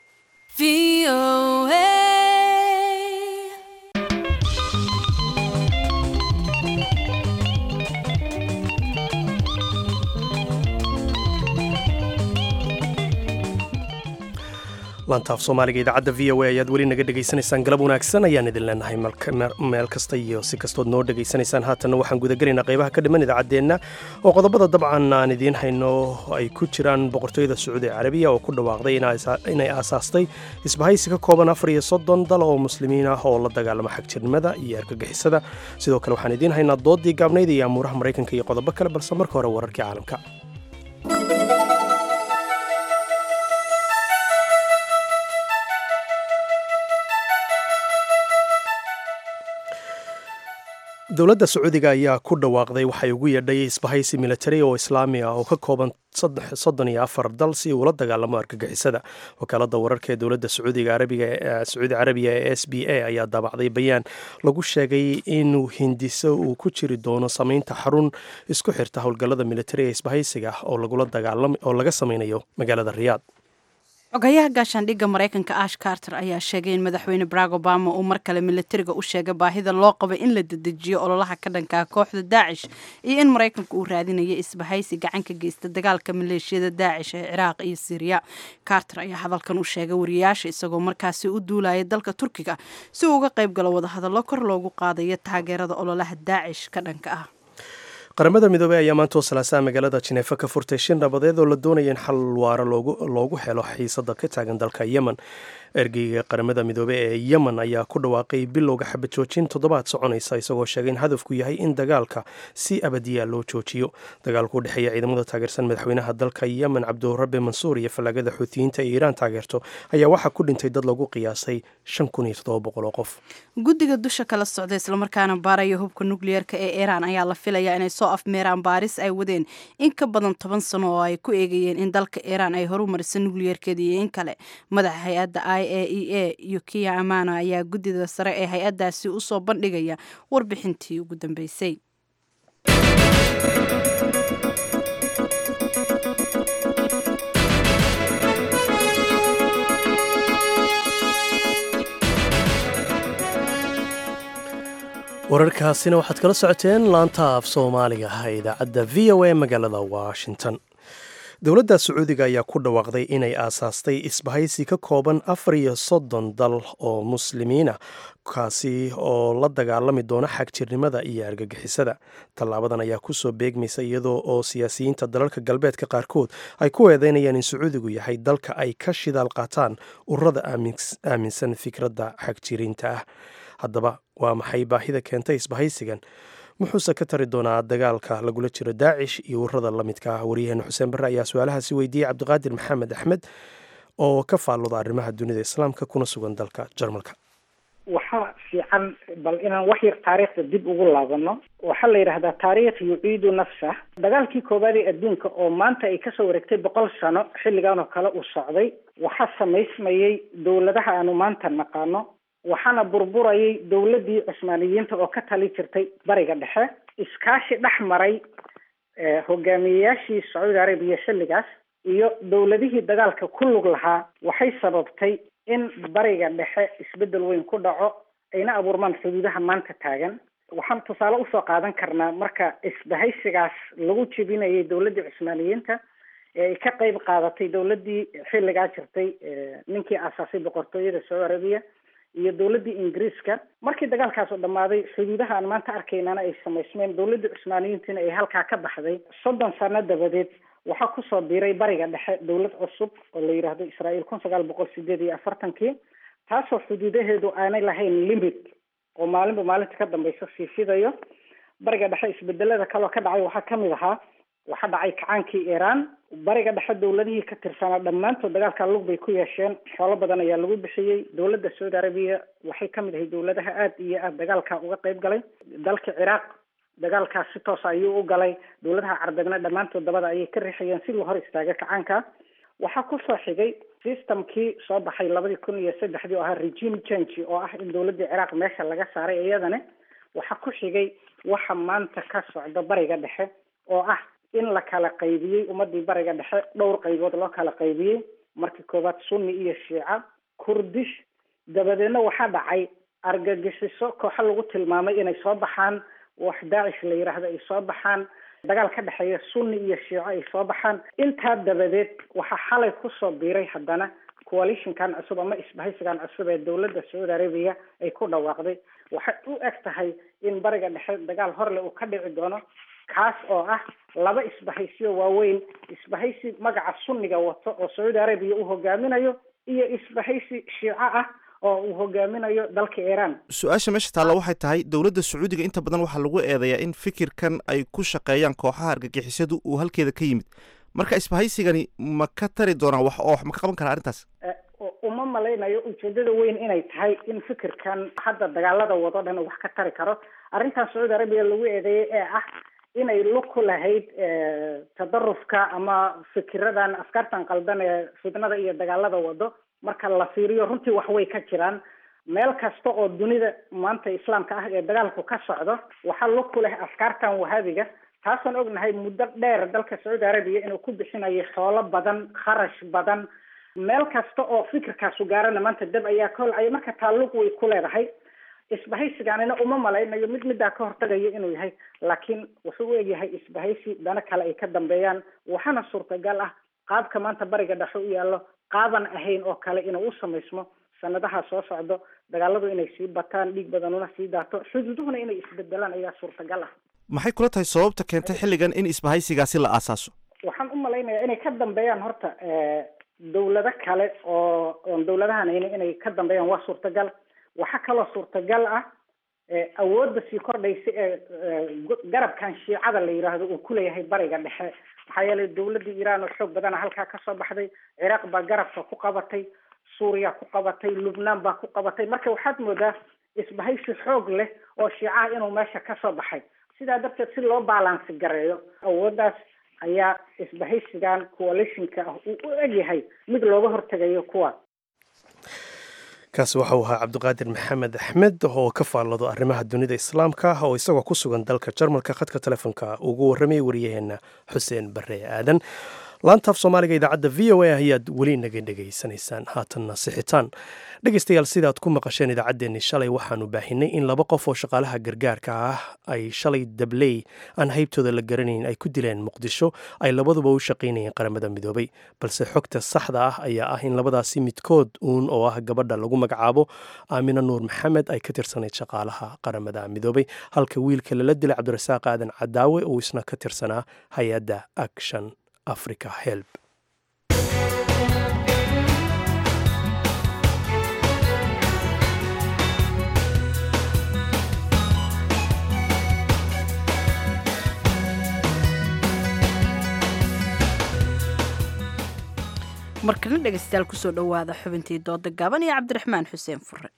laantaaf soomaaliga idaacadda v o a ayaad weli naga dhegaysanaysaan galab wanaagsan ayaan idin leenahay meel kasta iyo si kastood noo dhegaysanaysaan haatanna waxaan gudagelaynaa qaybaha ka dhiman idaacaddeenna oo qodobada dabcan aan idiin hayno ay ku jiraan boqortooyada sacuudi carabiya oo ku dhawaaqday inay aasaastay isbahaysi ka kooban afar iyo soddon dal oo muslimiin ah oo la dagaalama xagjirnimada iyo argagixisada sidoo kale waxaan idiin haynaa doodii gaabnayd iyo amuuraha maraykanka iyo qodobo kale balse marka hore wararkii caalamka dowladda sacuudiga ayaa ku dhawaaqday waxay ugu yeedhay isbahaysi militari oo islaami ah oo ka kooban soddon iyo afar dal si uula dagaalamo argagixisada wakaalada wararka ee dowladda sacuudiga arabiga sacuudi carabiya ee s b a ayaa daabacday bayaan lagu sheegay inuu hindiso uu ku jiri doono sameynta xarun isku xirta howlgallada militari ee isbahaysiga oo lagula dagaalamo oo laga sameynayo magaalada riyaad xogayaha gaashaandhigga maraykanka ash carter ayaa sheegay in madaxweyne barack obama uu mar kale militariga u sheegay baahida loo qabo in la dedejiyo ololaha ka dhankaa kooxda daacish iyo in maraykanka uu raadinayo isbahaysi gacan ka geysta dagaalka maleeshiyada daacish ee ciraaq iyo siriya carter ayaa hadalkan u sheegay wariyaasha isagoo markaasi u duulaya dalka turkiga si uu uga qayb galo wadahadallo kor loogu qaadayo taageerada ololaha daacish ka dhanka ah qaramada midoobey ayaa maanta oo salaasaha magaalada jineefa ka furtay shin nabadeed oo la doonaya in xal waara loogu helo xiisada ka taagan dalka yemen ergeyga qaramada midoobey ee yemen ayaa ku dhawaaqay bilowga xabad joojin toddobaad soconaysa isagoo sheegay in hadafku yahay in dagaalka si abadiya loo joojiyo dagaalku u dhexeeya ciidamada taageersan madaxweynaha dalka yemen cabdurabe mansuur iyo fallaagada xuutiyiinta ee iiraan taageerto ayaa waxaa ku dhintay dad lagu qiyaasay shan kun iyo toddoba boqol oo qof guddiga dusha kala socda islamarkaana baaraya hubka nukliyeerka ee iiraan ayaa la filayaa inay soo afmeeraan baaris ay wadeen in ka badan toban sano oo ay ku eegayeen in dalka iiraan ay horumarisa nukliyeerkeeda iyo in kale madaxa hay-adda i a e a yukiya amano ayaa guddida sare ee hay-addaasi usoo bandhigaya warbixintii ugu dambeysay wararkaasina waxaad kala socoteen laanta af soomaaliga ah ee idaacadda v o a magaalada washington dowladda sacuudiga ayaa ku dhawaaqday inay aasaastay isbahaysi ka kooban afar iyo soddon dal oo muslimiina kaasi oo la dagaalami doona xagjirnimada iyo argagixisada tallaabadan ayaa kusoo beegmaysa iyadoo oo siyaasiyiinta dalalka galbeedka qaarkood ay ku eedeynayaan in sacuudigu yahay dalka ay ka shidaal qaataan ururada aaminsan fikradda xagjiriinta ah haddaba waa maxay baahida keentay isbahaysigan muxuuse ka tari doonaa dagaalka lagula jiro daacish iyo ururada la midka ah waryaheena xuseen barre ayaa su-aalahaasi weydiiyey cabdiqaadir maxamed axmed oo ka faalloda arrimaha dunida islaamka kuna sugan dalka jarmalka waxaa fiican bal inaan wax yar taariikhda dib ugu laabano waxaa la yidhaahdaa taariikh yuciidu nafsah dagaalkii koowaad ee adduunka oo maanta ay kasoo wareegtay boqol sano xilligan oo kale uu socday waxaa samaysmayey dowladaha aanu maanta naqaano waxaana burburayay dowladdii cusmaaniyiinta oo ka tali jirtay bariga dhexe iskaashi dhex maray hogaamiyeyaashii sacuudi arabiya xilligaas iyo dowladihii dagaalka ku lug lahaa waxay sababtay in bariga dhexe isbeddel weyn ku dhaco ayna abuurmaan xuduudaha maanta taagan waxaan tusaale usoo qaadan karnaa marka isbahaysigaas lagu jebinayay dowladdii cusmaaniyiinta ee ay ka qayb qaadatay dowladdii xilligaa jirtay ninkii aasaasay boqortooyada sacuudi arabiya iyo dowladdii ingiriiska markii dagaalkaas oo dhammaaday xuduudaha aan maanta arkaynana ay samaysmeen dowladdii cusmaaniyiintiina ay halkaa ka baxday soddon sano dabadeed waxaa kusoo biiray bariga dhexe dowlad cusub oo la yidhaahdo israa'iil kun sagaal boqol sideed iyo afartankii taasoo xuduudaheedu aanay lahayn limit oo maalinba maalinta ka dambeysa sii fidayo bariga dhexe isbedelada kaloo ka dhacay waxaa kamid ahaa waxaa dhacay kacaankii iiraan bariga dhexe dowladihii ka tirsanaa dhammaantood dagaalkaa lug bay ku yeesheen xoolo badan ayaa lagu bixiyey dowladda sacuudi arabiya waxay kamid ahay dowladaha aada iyo aada dagaalka uga qayb galay dalka ciraaq dagaalkaas si toosa ayuu u galay dowladaha carbeedna dhammaantood dabada ayay ka riixayeen si loo hor istaaga kacaanka waxaa kusoo xigay systemkii soo baxay labadii kun iyo saddexdii oo ahaa regime change oo ah in dowladdii ciraaq meesha laga saaray iyadana waxaa ku xigay waxa maanta ka socda bariga dhexe oo ah in la kala qaybiyey ummadii bariga dhexe dhowr qaybood loo kala qaybiyey markii koowaad sunni iyo shiica kurdish dabadeedna waxaa dhacay argagixiso kooxo lagu tilmaamay inay soo baxaan wax daacish la yidhaahdo ay soo baxaan dagaal ka dhexeeya sunni iyo shiico ay soo baxaan intaa dabadeed waxaa xalay kusoo biiray haddana coalitionkan cusub ama isbahaysigan cusub ee dowladda sacuudi arabiya ay ku dhawaaqday waxay u eg tahay in bariga dhexe dagaal horle uu ka dhici doono kaas oo ah laba isbahaysiyo waaweyn isbahaysi magaca sunniga wato oo sacuudi arabiya uu hogaaminayo iyo isbahaysi shiico ah oo uu hogaaminayo dalka iiraan su-aasha meesha taalla waxay tahay dowladda sacuudiga inta badan waxaa lagu eedeeyaa in fikirkan ay ku shaqeeyaan kooxaha argagixisadu uu halkeeda ka yimid marka isbahaysigani ma ka tari doonaa wax oo ma ka qaban karaa arrintaas uma malaynayo ujeedada weyn inay tahay in fikirkan hadda dagaalada wado dhan wax ka tari karo arrintan sacuudi arabiya lagu eedeeyey ee ah inay lug ku lahayd tadarufka ama fikiradan afkaartan qaldan ee fitnada iyo dagaalada wado marka la fiiriyo runtii wax way ka jiraan meel kasta oo dunida maanta islaamka ah ee dagaalku ka socdo waxaa lug ku leh afkaartan wahaabiga taasaan ognahay muddo dheer dalka sacuudi arabiya inuu ku bixinayo xoolo badan kharash badan meel kasta oo fikirkaasu gaarana maanta dab ayaa ka holcaya marka taalluq way ku leedahay isbahaysigaanina uma malaynayo mid middaa ka hortagayo inuu yahay laakiin wuxuu u egyahay isbahaysi dana kale ay ka dambeeyaan waxaana suurtagal ah qaabka maanta bariga dhexo u yaallo qaaban ahayn oo kale inuu u samaysmo sanadaha soo socdo dagaaladu inay sii bataan dhiig badanuna sii daato xuduuduhuna inay isbedelaan ayaa suurtagal ah maxay kula tahay sababta keentay xilligan in isbahaysigaasi la aasaaso waxaan u malaynayaa inay ka dambeeyaan horta dawlado kale oo oon dawladahan hayni inay ka dambeeyaan waa suurtagal waxaa kaloo suurtagal ah awoodda sii kordhaysa ee garabkan shiicada la yidhaahdo uu kuleeyahay bariga dhexe maxaa yeelay dawladda iiraan oo xoog badana halkaa kasoo baxday ciraaq baa garabka ku qabatay suuriya ku qabatay lubnaan baa ku qabatay marka waxaad moodaa isbahaysi xoog leh oo shiicaha inuu meesha kasoo baxay sidaa darteed si loo baalansi gareeyo awooddaas ayaa isbahaysigan coalitionka ah uu u egyahay mid looga hortegayo kuwa kaasi waxau ahaa cabdiqaadir maxamed axmed oo ka faallado arrimaha dunida islaamka oo isagoo ku sugan dalka jarmalka khadka telefoonka ugu warramayay waryaheena xuseen bare aadan laantaaf soomaaliga idaacadda v o a ayaad weli naga dhegaysanaysaan haatanna sixitaan dhegaystayaal sidaad ku maqasheen idaacaddeenni shalay waxaanu baahinay in laba qof oo shaqaalaha gargaarka ah ay shalay dabley aan haybtooda la garanayn ay ku dileen muqdisho ay labaduba u shaqaynayeen qaramada midoobay balse xogta saxda ah ayaa ah in labadaasi midkood uun oo ah gabadha lagu magacaabo aamina nuur maxamed ay ka tirsanayd shaqaalaha qaramada midoobay halka wiilka lala dilay cabdirasaaq aadan cadaawe uu isna ka tirsanaa hay-adda action africa help markana dhegaystayaal kusoo dhowaada xubintii dooda gaaban iyo cabdiraxmaan xuseen fure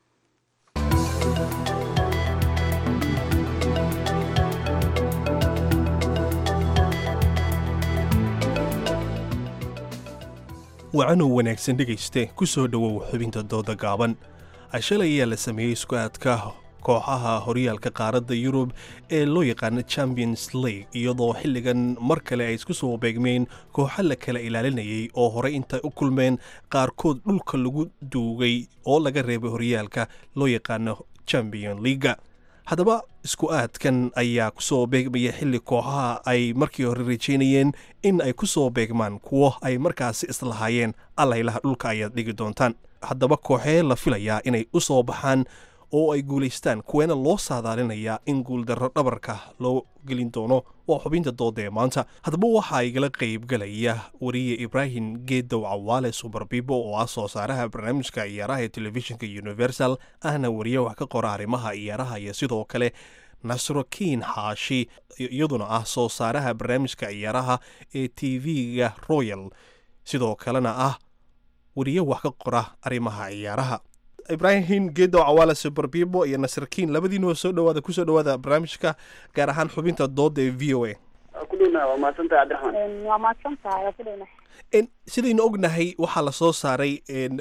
wacanow wanaagsan dhegayste ku soo dhowow xubinta dooda gaaban shalay ayaa la sameeyey isku aadka kooxaha horyaalka qaaradda yurub ee loo yaqaano champions league iyadoo xilligan mar kale ay isku soo beegmeen kooxo la kala ilaalinayay oo horey intay u kulmeen qaarkood dhulka lagu duugay oo laga reebay horyaalka loo yaqaano champion leaga haddaba isku aadkan ayaa kusoo beegmaya xilli kooxaha ay markii hore rajeynayeen in ay ku soo beegmaan kuwo ay markaasi islahaayeen allaylaha dhulka ayaad dhigi doontaan haddaba kooxee la filayaa inay u soo baxaan oo ay guulaystaan kuweena loo saadaalinayaa in guuldarro dhabarka loo gelin doono waa xubinta dooda ee maanta haddaba waxaa igala qaybgalaya wariye ibraahim geedow cawaale subarbibo oo ah soo saaraha barnaamijka ciyaaraha ee telefishinka universal ahna wariye wax ka qora arrimaha ciyaaraha iyo sidoo kale nasro kiin xaashi iyaduna ah soo saaraha barnaamijka ciyaaraha ee t v-ga royal sidoo kalena ah wariye wax ka qora arrimaha ciyaaraha ibraahim geedow cawaale subarbibo iyo nasrkiin labadiinuba soo dhawaada kusoo dhawaada barnaamijka gaar ahaan xubinta dooda ee v o a waa mahadsantahay cabdiraxmaan waa mahadsantahay waa kudhowna sidaynu ognahay waxaa lasoo saaray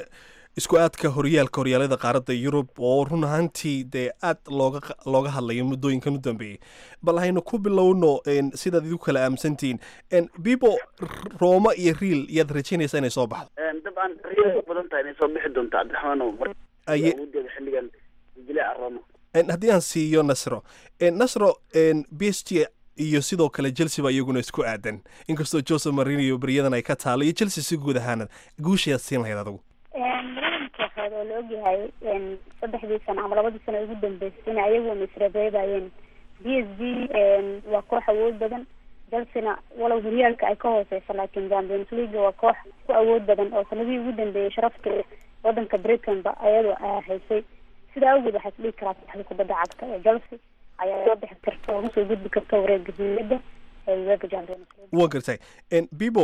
isku aadka horyaalka horyaalada qaaradda yurub oo run ahaantii dee aad looga looga hadlayo muddooyinkan u dambeeyey bal haynu ku bilowno sidaad idu kala aaminsantihiin bibo rooma iyo riil yaad rajaynaysaa inay soo baxdo dabcan riil u badan tahay inay soo bixi doonto cabdiraxmaan awooddeeda xilligan jilaaca rooma haddii aan siiyo nasro nasro b s g iyo sidoo kale chelsea baa iyaguna isku aadan inkastoo jose marino beryadan ay ka taalo iyo chelsea si guud ahaanad guushayaad siin lahayd adigu labadan kooxood oo la ogyahay saddexdii sano ama labadii sano ugu dambeysay in ayagu isreebeebayeen b s g waa koox awood badan chelsea-na walow horyaalka ay ka hooseyso laakiin champions league waa koox ku awood badan oo sanadihii ugu dambeeyey sharafta wadanka britain-ba ayadoo haysay sidaa awgeed waxaa isdhigi karaa saxda kubadda cagta ee chelsea ayaa soo bixi karta oo usoo gudbi karta wareega hiyada ee uefa champions league waa gartay bibo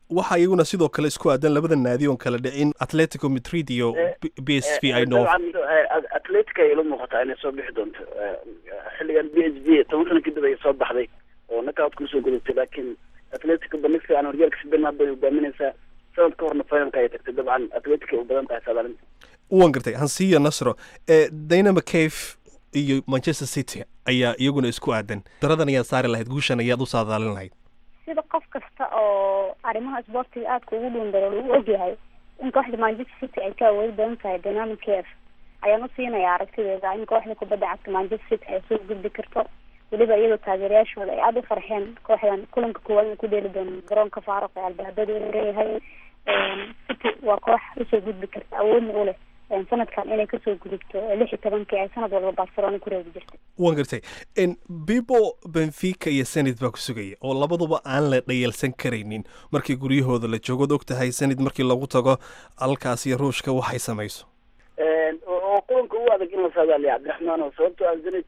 waxaa iyaguna sidoo kale isku aadan labada naadi oon kala dhicin atletico madrid iyo b s v i know atletica ay ila muuqataa inay soo bixi doonto xilligan b s v toban sano kadib ay soo baxday oo knockout kusoo gudubtay laakiin atletico bandhig fiican horyaalka spain hadda ay hogaaminaysaa sanad ka horna finalka ay tagtay dabcan atletica ay u badan tahay saadaalinta waan gartay hansiya nasro dynamo cave iyo manchester city ayaa iyaguna isku aadan daradan ayaad saari lahayd guushan ayaad u saadaalin lahayd sida qof kasta oo arrimaha isboortiga aadka ugu dhuundaro lagu ogyahay in kooxda manchester city ay ka awoodi badan tahay dynamic cave ayaan u siinaya aragtideeda in kooxda kubadda cagta manchester city ay soo gudbi karto weliba iyadoo taageerayaashooda ay aada u farxeen kooxdan kulanka koowaad inay ku dheeli doono garoonka faaruq ee albaabada uu leeyahay city waa koox usoo gudbi karta awoodna u leh sanadkan inay kasoo gudubto lix iyo tobankii ay sanad walba barcelona ku reebi jirtay waan gartay bibo benfica iyo senid baa ku sugaya oo labaduba aan la dhayalsan karaynin markii guryahooda la joogood og tahay senid markii lagu tago halkaas iyo ruushka waxay samayso oo kulanka ugu adag in la saadaaliya cabdiraxmaan oo sababtoo ah senid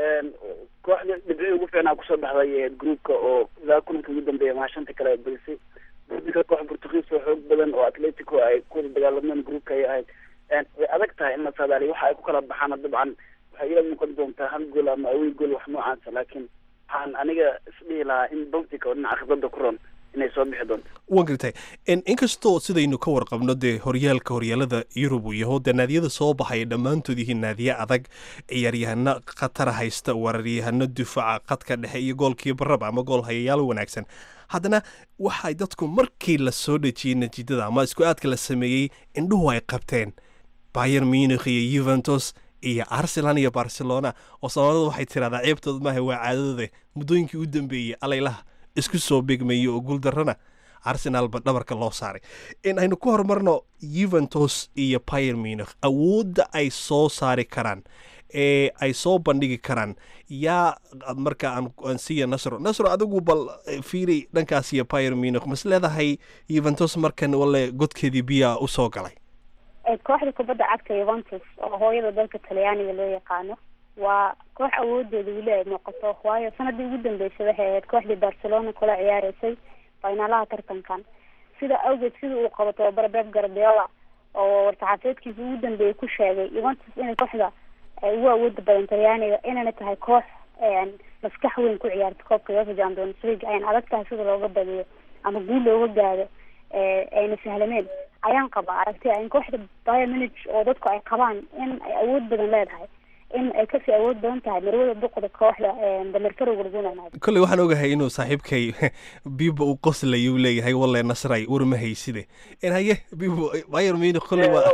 kooxda dhibcii ugu fiicnaa kusoo baxday groupka oo ilaa kulanka ugu dambeeya maashanta kale ay badisay guddiga koox portugiis oo xoog badan oo atletico ay kuwada dagaalameen groupka ay ahayd way adag tahay in la saadaaliyo waxa ay ku kala baxaana dabcan waxay ila muuqan doontaa hal gool ama awey gool wax noocaasa laakiin waxaan aniga isdhihi lahaa in baltica oo dhinaca khibradda ku ron inay soo bixi doonto waan gartay inkastoo sidaynu ka warqabno dee horyaalka horyaalada yurub uu yaho dee naadiyada soo baxaya dhammaantood yihiin naadiye adag ciyaaryahano khatara haysta weeraryahano difaaca khadka dhexe iyo goolkii baraba ama gool hayayaal wanaagsan haddana waxay dadku markii la soo dhejiyey natiijada ama isku aadka la sameeyey indhuhu ay qabteen bayer munich iyo yuventus iyo arsenal iyo barcelona oo soomaalida waxay tiraahdaa ceebtood maaha waa caadadooda muddooyinkii u dambeeyey alaylaha isku soo beegmeeyey oo guuldarrana arsenalba dhabarka loo saaray in aynu ku horumarno yuventus iyo bayer munich awoodda ay soo saari karaan ee ay soo bandhigi karaan yaa marka aan siiya nasro nasro adigu bal fiiri dhankaas iyo bayer munich mas leedahay yuventus markan wale godkeedii biyaa usoo galay kooxda kubadda cagta yuventus oo hooyada dalka talyaaniga loo yaqaano waa koox awoodeeda weli ay muuqato waayo sanadii ugu dambeysay waxay ahayd kooxdii barcelona kula ciyaareysay finaalaha tartankan sida awgeed sida uu qabo tababara beb gardiola oo war-saxaafeedkiisa ugu dambeeyay ku sheegay yuventus inay kooxda ugu awooda badan talyaaniga inayna tahay koox maskax weyn ku ciyaarta koobka uefa champions league ayna adag tahay sida looga badiyo ama guul looga gaado ayna sahlameen ayaan qabaa aragti in kooxda bayer munich oo dadku ay qabaan in ay awood badan leedahay in ay kasii awood badan tahay marwada duqda kooxda damerkarowga lagu nanaado kolley waxaan ogahay inuu saaxiibkay bibo uu qoslay uu leeyahay walle nasray war ma hayside haye bibo bayer munich kolley waa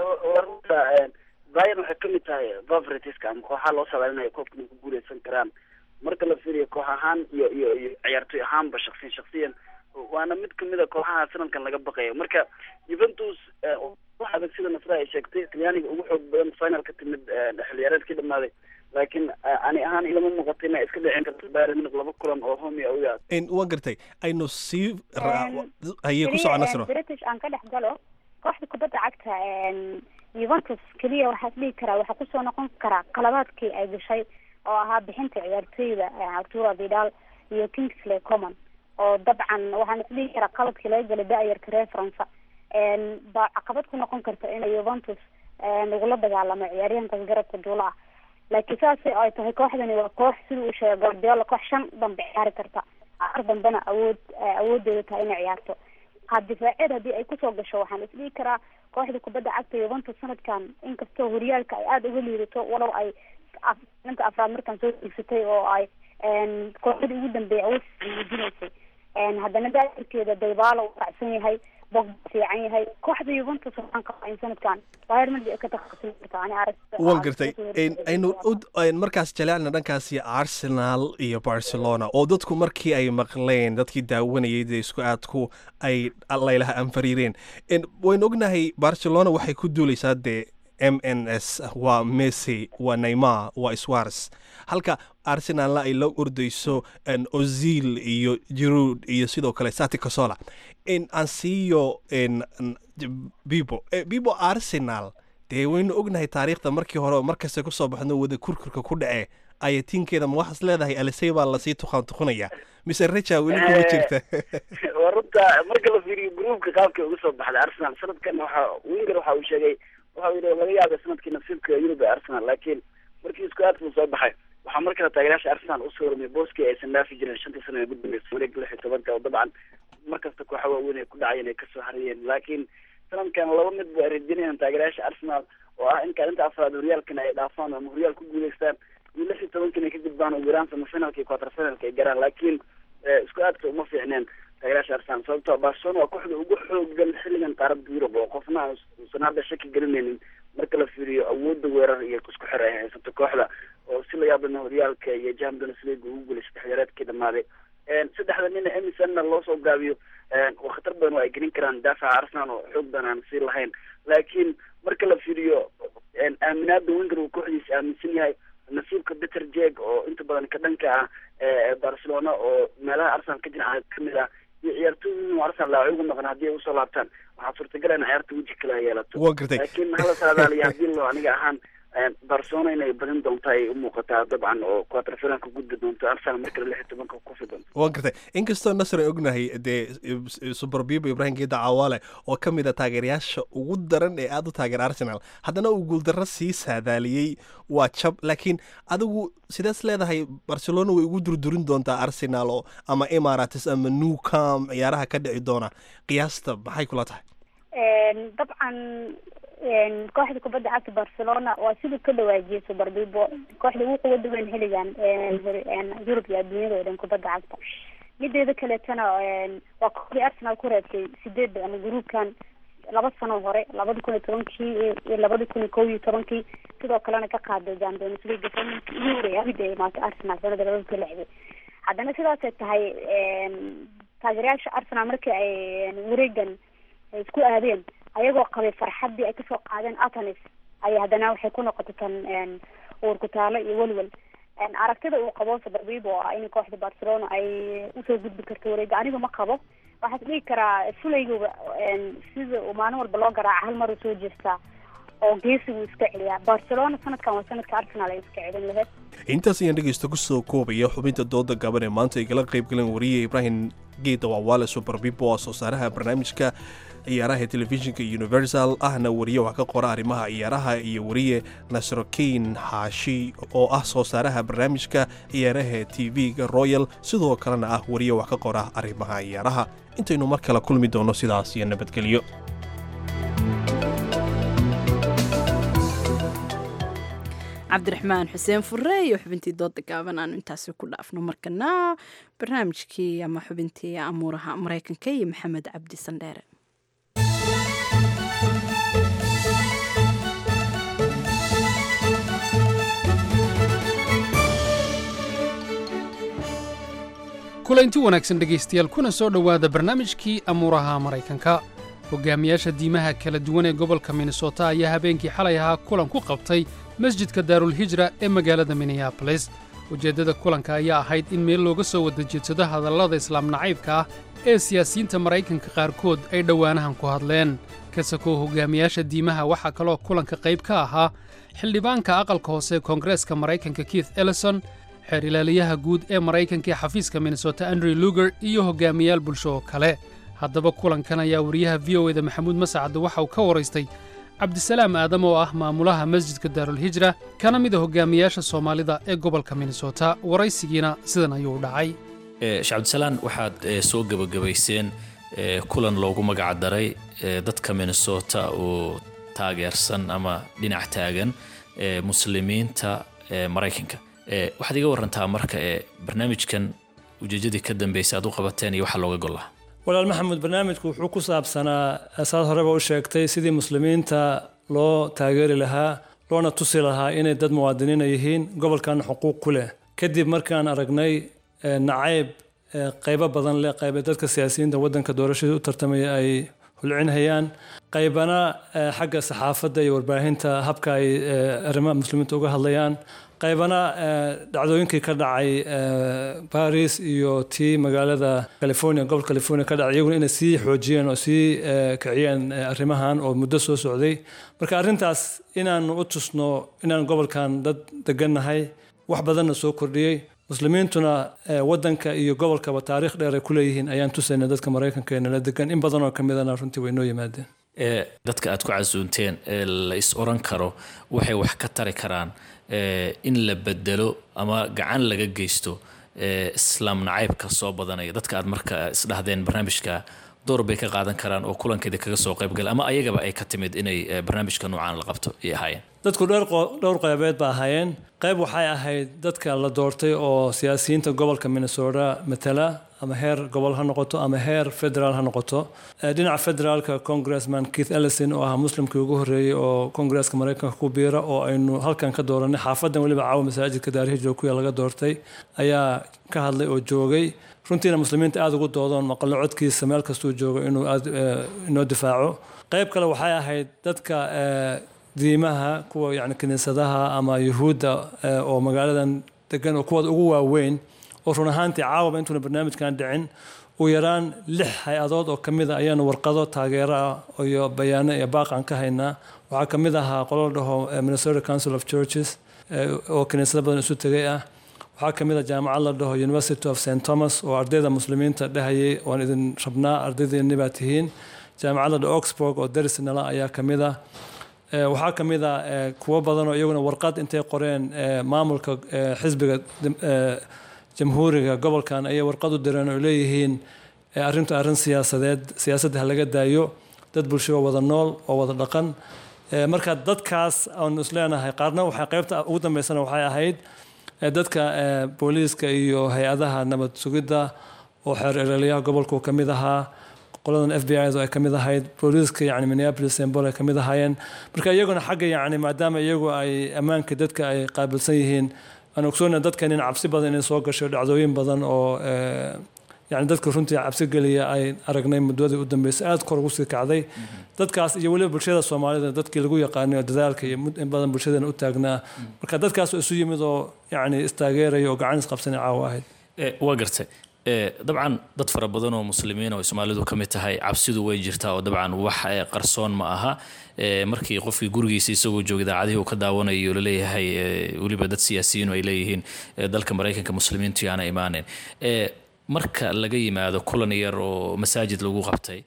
bayer waxay kamid tahay favoritiska ama kooxaha loo saadaalinayo koobka inay ku guuleysan karaan marka la fiiriyo koox ahaan iyo iyo iyo ciyaartoy ahaanba shaksiyan shaksiyan waana mid kamid a kooxaha sanadkan laga baqayo marka juventus wax adag sida nasra ay sheegtay talyaaniga ugu xoog badan final ka timid xilciyaareedkii dhamaaday laakiin ani ahaan ilama muuqato inay iska dhicin karto bayern munich laba kulan oo home iyo awya waan gartay aynu sii haye ku soco nasro british aan ka dhex galo kooxda kubadda cagta yuventus keliya waxaa dhihi karaa waxaa kusoo noqon karaa qalabaadkii ay gashay oo ahaa bixinta ciyaartooyda arturo vidal iyo kingsley common oo dabcan waxaan isdhihi karaa qaladkii laga galay da-yarka reer faransa baa caqabad ku noqon karta inay yuventus lagula dagaalamo ciyaaryahankaas garabka duula ah laakiin saas ay tahay kooxdani waa koox sida uu sheegay guardiola koox shan dambe ciyaari karta afar dambena awood awoodeeda tahay inay ciyaarto qaab difaaceed haddii ay kusoo gasho waxaan isdhihi karaa kooxda kubadda cagta yuventus sanadkan inkastoo horyaalka ay aada uga liidato walow ay ninka afraad markaan soo digsatay oo ay kooxdii ugu dambeeyay awood muujinaysay haddana dairkeeda daybaalo uu raacsan yahay bogba fiican yahay kooxda yuventus waxaan qabaa in sanadkan bayern munich ay ka takhasusay karta ani arag waan gartay aynu markaas jaleecna dhankaasi arsenal iyo barcelona oo dadku markii ay maqleen dadkii daawanayay dee isku aadku ay laylaha anfariireen waynu ognahay barcelona waxay ku duuleysaa dee m n s waa messi waa neymar waa swars halka arsenalna ay la ordayso ozil iyo jirud iyo sidoo kale sati casola aan siiyo bibo bibo arsenal dee waynu ognahay taariikhda markii hore markasta kusoo baxno wada kurkurka ku dhace ayatiinkeeda ma waxaas leedahay alisey baa lasii tuqaan tuqunaya mise reja weli kuma jirta waa runta sababta marka la fiiriyo gruupka qaabka uga soo baxday arsenal sanadkan waxa winger waxa uu sheegay waxa uu yidhi laga yaabay sanadkii nasiibka yurub ee arsenal laakiin markii isku aadka soo baxay waxaa mar kale taageerayaasha arsenal usoo hormay booskii aysan dhaafi jirin shantii sano ee ugu dambeysay wareega lix iyo tobanka oo dabcan markasta kooxa waaweyn ay ku dhacayeen ay kasoo harayeen laakiin sanadkan laba mid ba ay rajeynayaan taageerayaasha arsenal oo ah in kaalinta afraad horyaalkana ay dhaafaan ama horyaal ku guuleystaan iyo lix iyo tobankan ay ka gudbaan ugu yaraan semifinalka iyo quarter finalka ay garaan laakiin isku aadka uma fiicneen taageerayaasha arsenal sababtoo barcelona waa kooxda ugu xoogan xilligan qaaradda yurub oo qofna uusan hadda shaki gelinaynin marka la fiiriyo awoodda weerar iyo isku xir ay haysato kooxda oo si la yaabana horyaalka iyo champions league ugu guulay saddex yareedkii dhamaaday saddexda nina emisonna loo soo gaabiyo waa khatar badan oo ay gelin karaan daafaca arsenal oo xoog badan aan sii lahayn laakiin marka la fiiriyo aaminaada wenger uu kooxdiisa aaminsan yahay nasiibka peter jeg oo inta badan ka dhanka ah ee barcelona oo meelaha arsenal ka jira kamid ah iyo ciyaartooyda inuu arsenal laaci ugu maqan haddii ay usoo laabtaan waxaa suurtagal in ciyaarta weji kale ay yeelato Waa gartay. laakiin hala saadaaliya haddii loo aniga ahaan barcelona inay badin doonto ay u muuqataa dabcan oo quarter finalka gudbi doonto arsenal markale lix iyo tobanka ku kufi doonto waan gartay inkastoo nasr ay ognahay dee super bibo ibrahim geeda cawaale oo ka mid a taageerayaasha ugu daran ee aada u taageera arsenal haddana uu guuldarro sii saadaaliyey waa jab laakiin adigu sidaas leedahay barcelona way ugu durdurin doontaa arsenal oo ama emirates ama new cam ciyaaraha ka dhici doona qiyaasta maxay kula tahay dabcan kooxda kubadda cagta barcelona waa siduu ka dhawaajiyay super bibo kooxda ugu quwada weyn xilligan yurub iyo adduunyada oo dhan kubadda cagta mideeda kaleetana waa kooxdii arsenal ku reebtay sideed ama gruubkan laba sano hore labada kun iyo tobankii iyo labada kun iyo kow iyo tobankii sidoo kalena ka qaaday champions league sanadkii ugu horeeyay abid ay imaatay arsenal sanada labada kun iyo lixdii haddana sidaasay tahay taageerayaasha arsenal markii ay wareegan ay isku aadeen ayagoo qabay farxaddii ay kasoo qaadeen atanis ay haddana waxay ku noqotay tan uurkutaalo iyo welwel aragtida uu qabo sabarbibo oo ah in kooxda barcelona ay usoo gudbi karto wareega anigu ma qabo waxaas dhihi karaa fulayguba sida uu maalin walba loo garaaca hal mar uu soo jeestaa oo geesigu iska celiyaa barcelona sanadkan waa sanadka arsenal ay iska celin lahayd intaas ayaan dhegeysta kusoo koobaya xubinta dooda gaban ee maanta ay kala qayb galeen wariye ibrahim geeda wawaale super bibo soo saaraha barnaamijka ciyaaraha telefishinka universal ahna wariye wax ka qora arrimaha ciyaaraha iyo wariye nasrokeyn xaashi oo ah soo saaraha barnaamijka ciyaaraha tv-ga royal sidoo kalena ah wariye wax ka qora arrimaha ciyaaraha intaynu mar kale kulmi doono sidaas iyo nabadgelyo cabdiraxmaan xuseen fure iyo xubintii dooda gaaban aanu intaasi ku dhaafno markana barnaamijkii ama xubintii amuuraha maraykanka iyo maxamed cabdi sandheere kulanti wanaagsan dhegaystayaal kuna soo dhowaada barnaamijkii amuuraha maraykanka hogaamiyaasha diimaha kala duwan ee gobolka minnesota ayaa habeenkii xalay ahaa kulan ku qabtay masjidka daarulhijra ee magaalada minneabolis ujeeddada kulanka ayaa ahayd in meel looga soo wada jeedsado hadallada islaam nacaybka ah ee siyaasiyiinta maraykanka qaarkood ay dhowaanahan ku hadleen kasakoo hogaamiyaasha diimaha waxaa kaloo kulanka qayb ka ahaa xildhibaanka aqalka hoose ee koongareeska maraykanka keith ellison xeer ilaaliyaha guud ee maraykanka ee xafiiska minnesota andrew luger iyo hogaamiyaal bulsho oo kale haddaba kulankan ayaa wariyaha v o eda maxamuud masacadde waxa uu ka waraystay cabdisalaam aadam oo ah maamulaha masjidka daarulhijra kana mid a hogaamiyaasha soomaalida ee gobolka minnesota waraysigiina sidan ayuu u dhacay sheekh cabdisalaan waxaad soo gebagabayseen kulan loogu magacdaray dadka minnesota oo taageersan ama dhinac taagan muslimiinta maraykanka waxaad iga warantaa marka barnaamijkan ujeejadii ka dambeysay aad u qabateen iyo waxa looga gollaa walaal maxamuud barnaamijku wuxuu ku saabsanaa saad horeba u sheegtay sidii muslimiinta loo taageeri lahaa loona tusi lahaa inay dad muwaadiniina yihiin gobolkan xuquuq ku leh kadib markaan aragnay nacayb qaybo badan leh qayba dadka siyaasiyiinta waddanka doorashadii u tartamaya ay hulcinhayaan qaybana xagga saxaafadda iyo warbaahinta habka ay arrimaha muslimiinta uga hadlayaan qaybana dhacdooyinkii ka dhacay baris iyo tii magaalada california gobolka california ka dhacay iyaguna inay sii xoojiyeen oo sii kiciyeen arrimahan oo muddo soo socday marka arrintaas inaanu u tusno inaan gobolkan dad degannahay wax badanna soo kordhiyey muslimiintuna wadanka iyo gobolkaba taariikh dheer ay ku leeyihiin ayaan tusayna dadka maraykanka ee nala degan in badan oo ka midana runtii way noo yimaadeen dadka aad ku casuunteen ee la is oran karo waxay wax ka tari karaan in la bedelo ama gacan laga geysto islaam nacaybka soo badanaya dadka aad marka isdhahdeen barnaamijka door bay ka qaadan karaan oo kulankeeda kaga soo qaybgala ama ayagaba ay ka timid inay barnaamijka noocaan la qabto ay ahaayeen dadku dhowr qaybeed ba ahaayeen qayb waxay ahayd dadka la doortay oo siyaasiyiinta gobolka minnesota matala ama heer gobol ha noqoto ama heer federaal ha noqoto dhinaca federaalka congressman keith ellison oo ah muslimkii ugu horreeyey oo kongresska maraykanka ku biira oo aynu halkan ka dooranay xaafadan weliba caawa masaajidka daarihi joogkuya laga doortay ayaa ka hadlay oo joogay runtiina muslimiinta aada ugu doodoon maqallo codkiisa meel kastuu joogo inuu aad inoo difaaco qayb kale waxay ahayd dadka diimaha kuwa yani kiniisadaha ama yuhuudda oo magaaladan degan oo kuwooda ugu waaweyn oo run ahaantii caawaba intuuna barnaamijkan dhicin ugu yaraan lix hay-adood oo ka mid a ayaanu warqado taageero ah iyo bayaano iyo baaqan ka haynaa waxaa ka mid ahaa qolo la dhaho minnesota council of churches oo kiniisado badan isu tegay ah waxaa ka mid a jaamacad la dhaho university of st thomas oo ardayda muslimiinta dhehayay waan idin rabnaa ardaydeeni baa tihiin jaamacad la dhaho oxburg oo daris nala ayaa ka mid ah waxaa ka mid a kuwo badan oo iyaguna warqad intay qoreen maamulka xisbiga jamhuuriga gobolkan ayay warqad u direen oo leeyihiin arrintu arrin siyaasadeed siyaasadda ha laga daayo dad bulsho oo wada nool oo wada dhaqan marka dadkaas aanu isleenahay qaarna waxay qaybta ugu dambeysana waxay ahayd dadka booliiska iyo hay-adaha nabad sugidda oo xeer erelyaha gobolku ka mid ahaa qoladan f b i ay ka mid ahayd booliiska yani minneapolis sembol ay ka mid ahaayeen marka iyaguna xagga yani maadaama iyagu ay ammaanka dadka ay qaabilsan yihiin aan ogsoona dadkan in cabsi badan inay soo gasho dhacdooyin badan oo yani dadka runtii cabsi geliya ay aragnay muddadii u dambeysay aada kor ugu sii kacday dadkaas iyo weliba bulshada soomaalida dadkii lagu yaqaanay oo dadaalka iyo in badan bulshadeena u taagnaa marka dadkaas isu yimid oo yani istaageeraya oo gacan isqabsanay caawa ahayd waa gartay dabcan dad fara badan oo muslimiin oo soomaalidu ka mid tahay cabsidu way jirtaa oo dabcan wax qarsoon ma aha markii qofkii gurigiisa isagoo jooga idaacadihii uu ka daawanayo laleeyahay weliba dad siyaasiyiin ay leeyihiin dalka maraykanka muslimiintu yaana imaaneen marka laga yimaado kulan yar oo masaajid lagu qabtay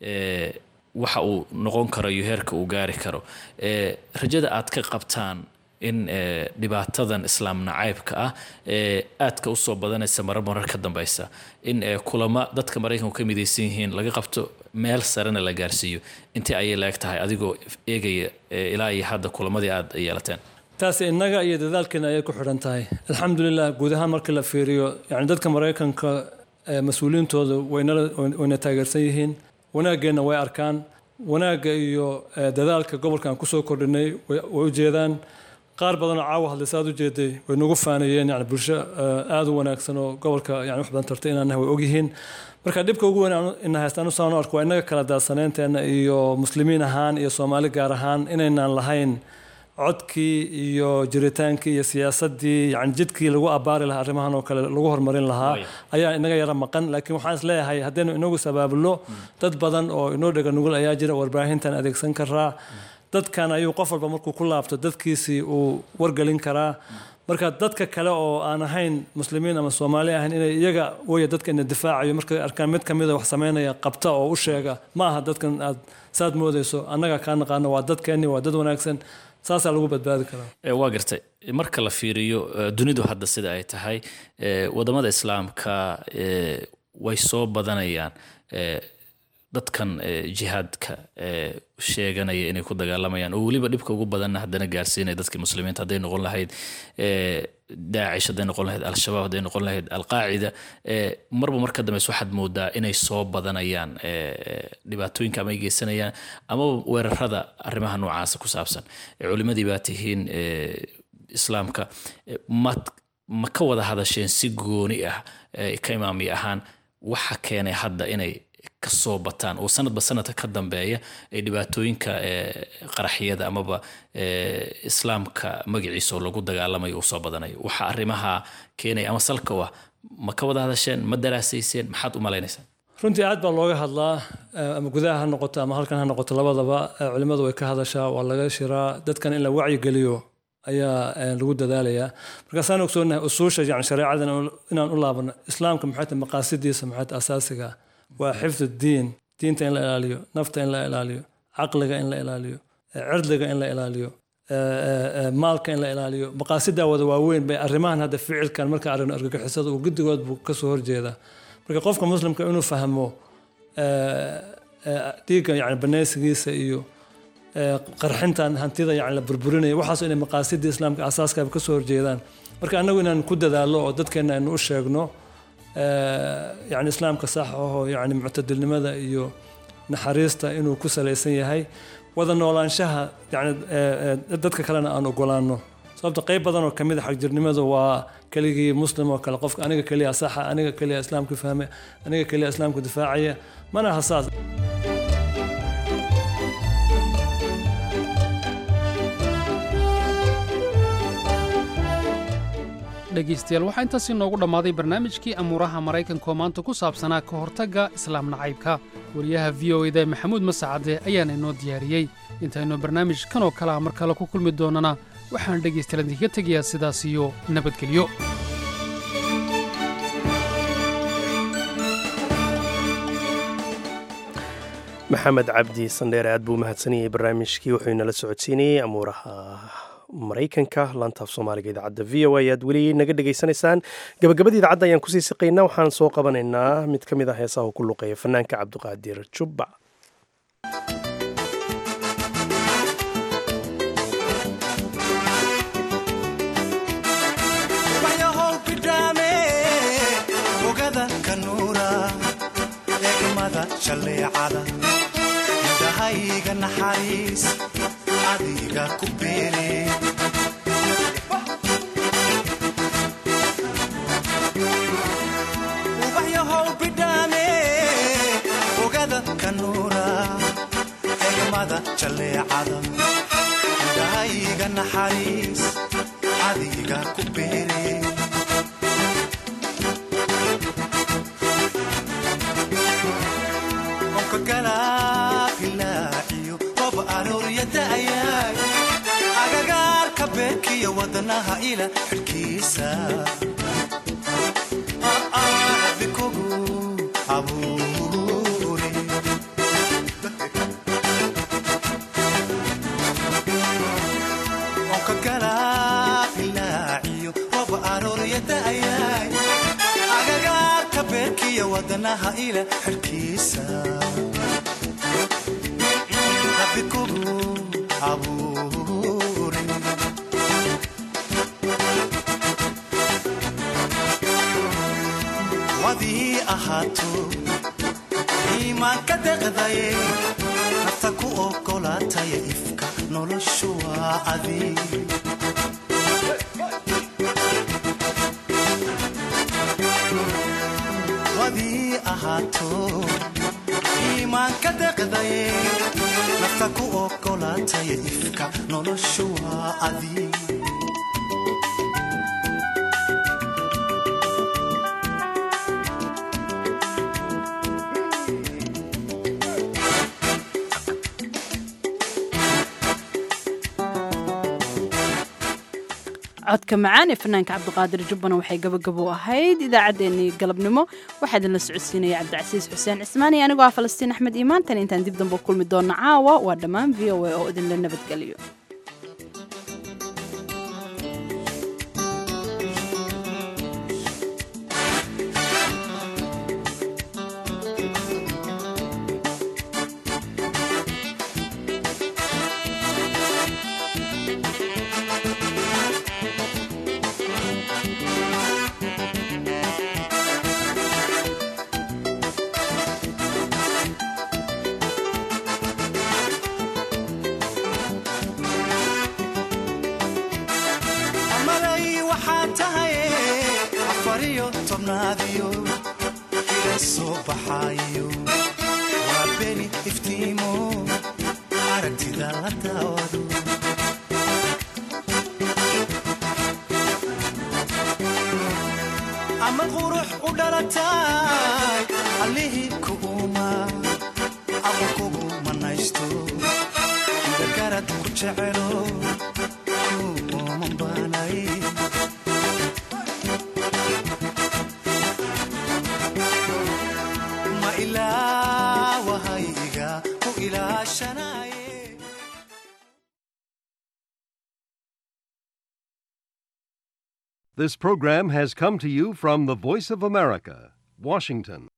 waxa uu noqon karo iyo heerka uu gaari karo rajada aad ka qabtaan in dhibaatadan islaam nacaybka ah aadka usoo badanaysa marar marar ka dambeysa in kulamo dadka maraykanku ka midaysan yihiin laga qabto meel sarena la gaarsiiyo intii ayay laeg tahay adigoo eegaya ilaa iyo hadda kulamadii aad yeelateen taasi innaga iyo dadaalkeena ayay ku xidhan tahay alxamdulilah guud ahaan markii la fiiriyo yani dadka maraykanka mas-uuliyiintooda wayna taageersan yihiin wanaaggeenna way arkaan wanaagga iyo dadaalka gobolkan kusoo kordhinay way u jeedaan qaar badanoo caawa hadlaysa aad u jeeday way nagu faanayeen yani bulsho aada u wanaagsan oo gobolka yani wax badan tartay inaan nahay way ogyihiin marka dhibka ugu weyn ina haystaan usaan u arko waa innaga kala daadsaneenteena iyo muslimiin ahaan iyo soomaali gaar ahaan inaynaan lahayn codkii iyo jiritaankii iyo siyaasadii yani jidkii lagu abaari lahaa arrimahan oo kale lagu horumarin lahaa ayaa inaga yara maqan laakiin waxaan is leeyahay haddaynu inagu sabaabulno dad badan oo inoo dhega nugul ayaa jira warbaahintan adeegsan karaa dadkan ayuu qof walba markuu ku laabto dadkiisii uu wargelin karaa marka dadka kale oo aan ahayn muslimiin ama soomaali ahayn inay iyaga waya dadka ina difaacayo markay arkaan mid kamida wax sameynaya qabta oo u sheega ma aha dadkan aad saad moodeyso annaga kaa naqaano waa dadkeenni waa dad wanaagsan saasaa lagu badbaadi karaa waa gartay marka la fiiriyo dunidu hadda sida ay tahay wadamada islaamka way soo badanayaan dadkan jihaadka sheeganaya inay ku dagaalamayaan oo weliba dhibka ugu badanna haddana gaarsiinaya dadkii muslimiinta hadday noqon lahayd daacish hadday noqon lahayd al-shabaab hadday noqon lahayd alqaacida marba mar ka dambeys waxaad moodaa inay soo badanayaan dhibaatooyinka ama ay geysanayaan amaba weerarada arrimaha noocaasa ku saabsan culimadii baa tihiin islaamka ma ma ka wada hadasheen si gooni ah ka imaami ahaan waxa keenay hadda inay kasoo bataan oo sanadba sanadka ka dambeeya ee dhibaatooyinka qaraxyada amaba islaamka magaciisa oo lagu dagaalamayo uu soo badanayo waxa arrimaha keenaya ama salka u ah ma ka wada hadasheen ma daraasayseen maxaad u malaynaysaa runtii aad baa looga hadlaa ama gudaha ha noqoto ama halkan ha noqoto labadaba culimmadu way ka hadashaa waa laga shiraa dadkan in la wacyigeliyo ayaa lagu dadaalayaa markaasaan ogsoonahay usuusha yani shareecadan inaan u laabano islaamka maxay tahay maqaasidiisa maxay tahay asaasiga waa xifdu diin diinta in la ilaaliyo nafta in la ilaaliyo caqliga in la ilaaliyo cirdiga in la ilaaliyo maalka in la ilaaliyo maqaasidaa wada waaweyn bay arrimahan hadda ficilkan marka aragno argagixisada uu guddigood buu kasoo horjeedaa marka qofka muslimka inuu fahmo dhiigga yani banaysigiisa iyo qarxintan hantida yani la burburinaya waxaas inay maqaasidii islaamka asaaskaaba kasoo horjeedaan marka annagu inaan ku dadaalo oo dadkeena aynu u sheegno yani islaamka sax ahoo yani muctadilnimada iyo naxariista inuu ku salaysan yahay wada noolaanshaha yani dadka kalena aan ogolaano sababta qayb badan oo kamid a xagjirnimadu waa keligii muslim oo kale qofka aniga keliya saxa aniga keliya islaamka fahme aniga keliya islaamka difaacaya mana aha saas dhegaystayaal waxaa intaas inoogu dhammaaday barnaamijkii amuuraha maraykanka oo maanta ku saabsanaa ka hortagga islaam nacaybka wariyaha v o eda maxamuud masacade ayaana inoo diyaariyey intaynu barnaamij kan oo kale ah mar kale ku kulmi doonana waxaan dhegaystayaal idinkaga tegayaa sidaas iyo nabadgelyo maxamed cabdi sandheere aad buu umahadsanayay barnaamijkii wuxuu inala socodsiinayey amuuraha maraykanka laantaaf soomaaliga idaacadda v o a ayaad weli naga dhegaysanaysaan gabagabadii idaacadda ayaan kusii siqaynaa waxaan soo qabanaynaa mid ka mid ah heesaha uu ku luqeeya fanaanka cabdiqaadir jubba indhahayga naxariis adiga ku beere ubaxyahow bidhaame ogada kanuura egmada jalleecada indhahayga naxariis adiga ku beere agagaarka beerkiyo wadanaha ila xidhkiisa bikogu abuure onka galaabilaaciyo rob aroorya da'yaay agagaarka beerkiyo wadanaha ila xidhkiisa bikogu abuure wadii ahaato iimaanka deqdaye nafta ku ogolaataya ifka noloshu waa adi wadii ahaato iimaanka deqdaye nafta ku ogolaataya ifka noloshu waa adi codka macaan ee fanaanka cabdiqaadir jubbana waxay gabagabo ahayd idaacaddeenii galabnimo waxaa idinla socodsiinaya cabdicasiis xuseen cismaani anigoo ah falastiin axmed iimaantan intaan dib dambe kulmi doona caawa waa dhammaan v o a oo idinla nabadgeliyo amad qurux u dhalatay allihii kuuma aqul kugu manaysto gargarad ku jecelo ilaawahayga ku ilaashanaye This program has come to you from the Voice of America, Washington.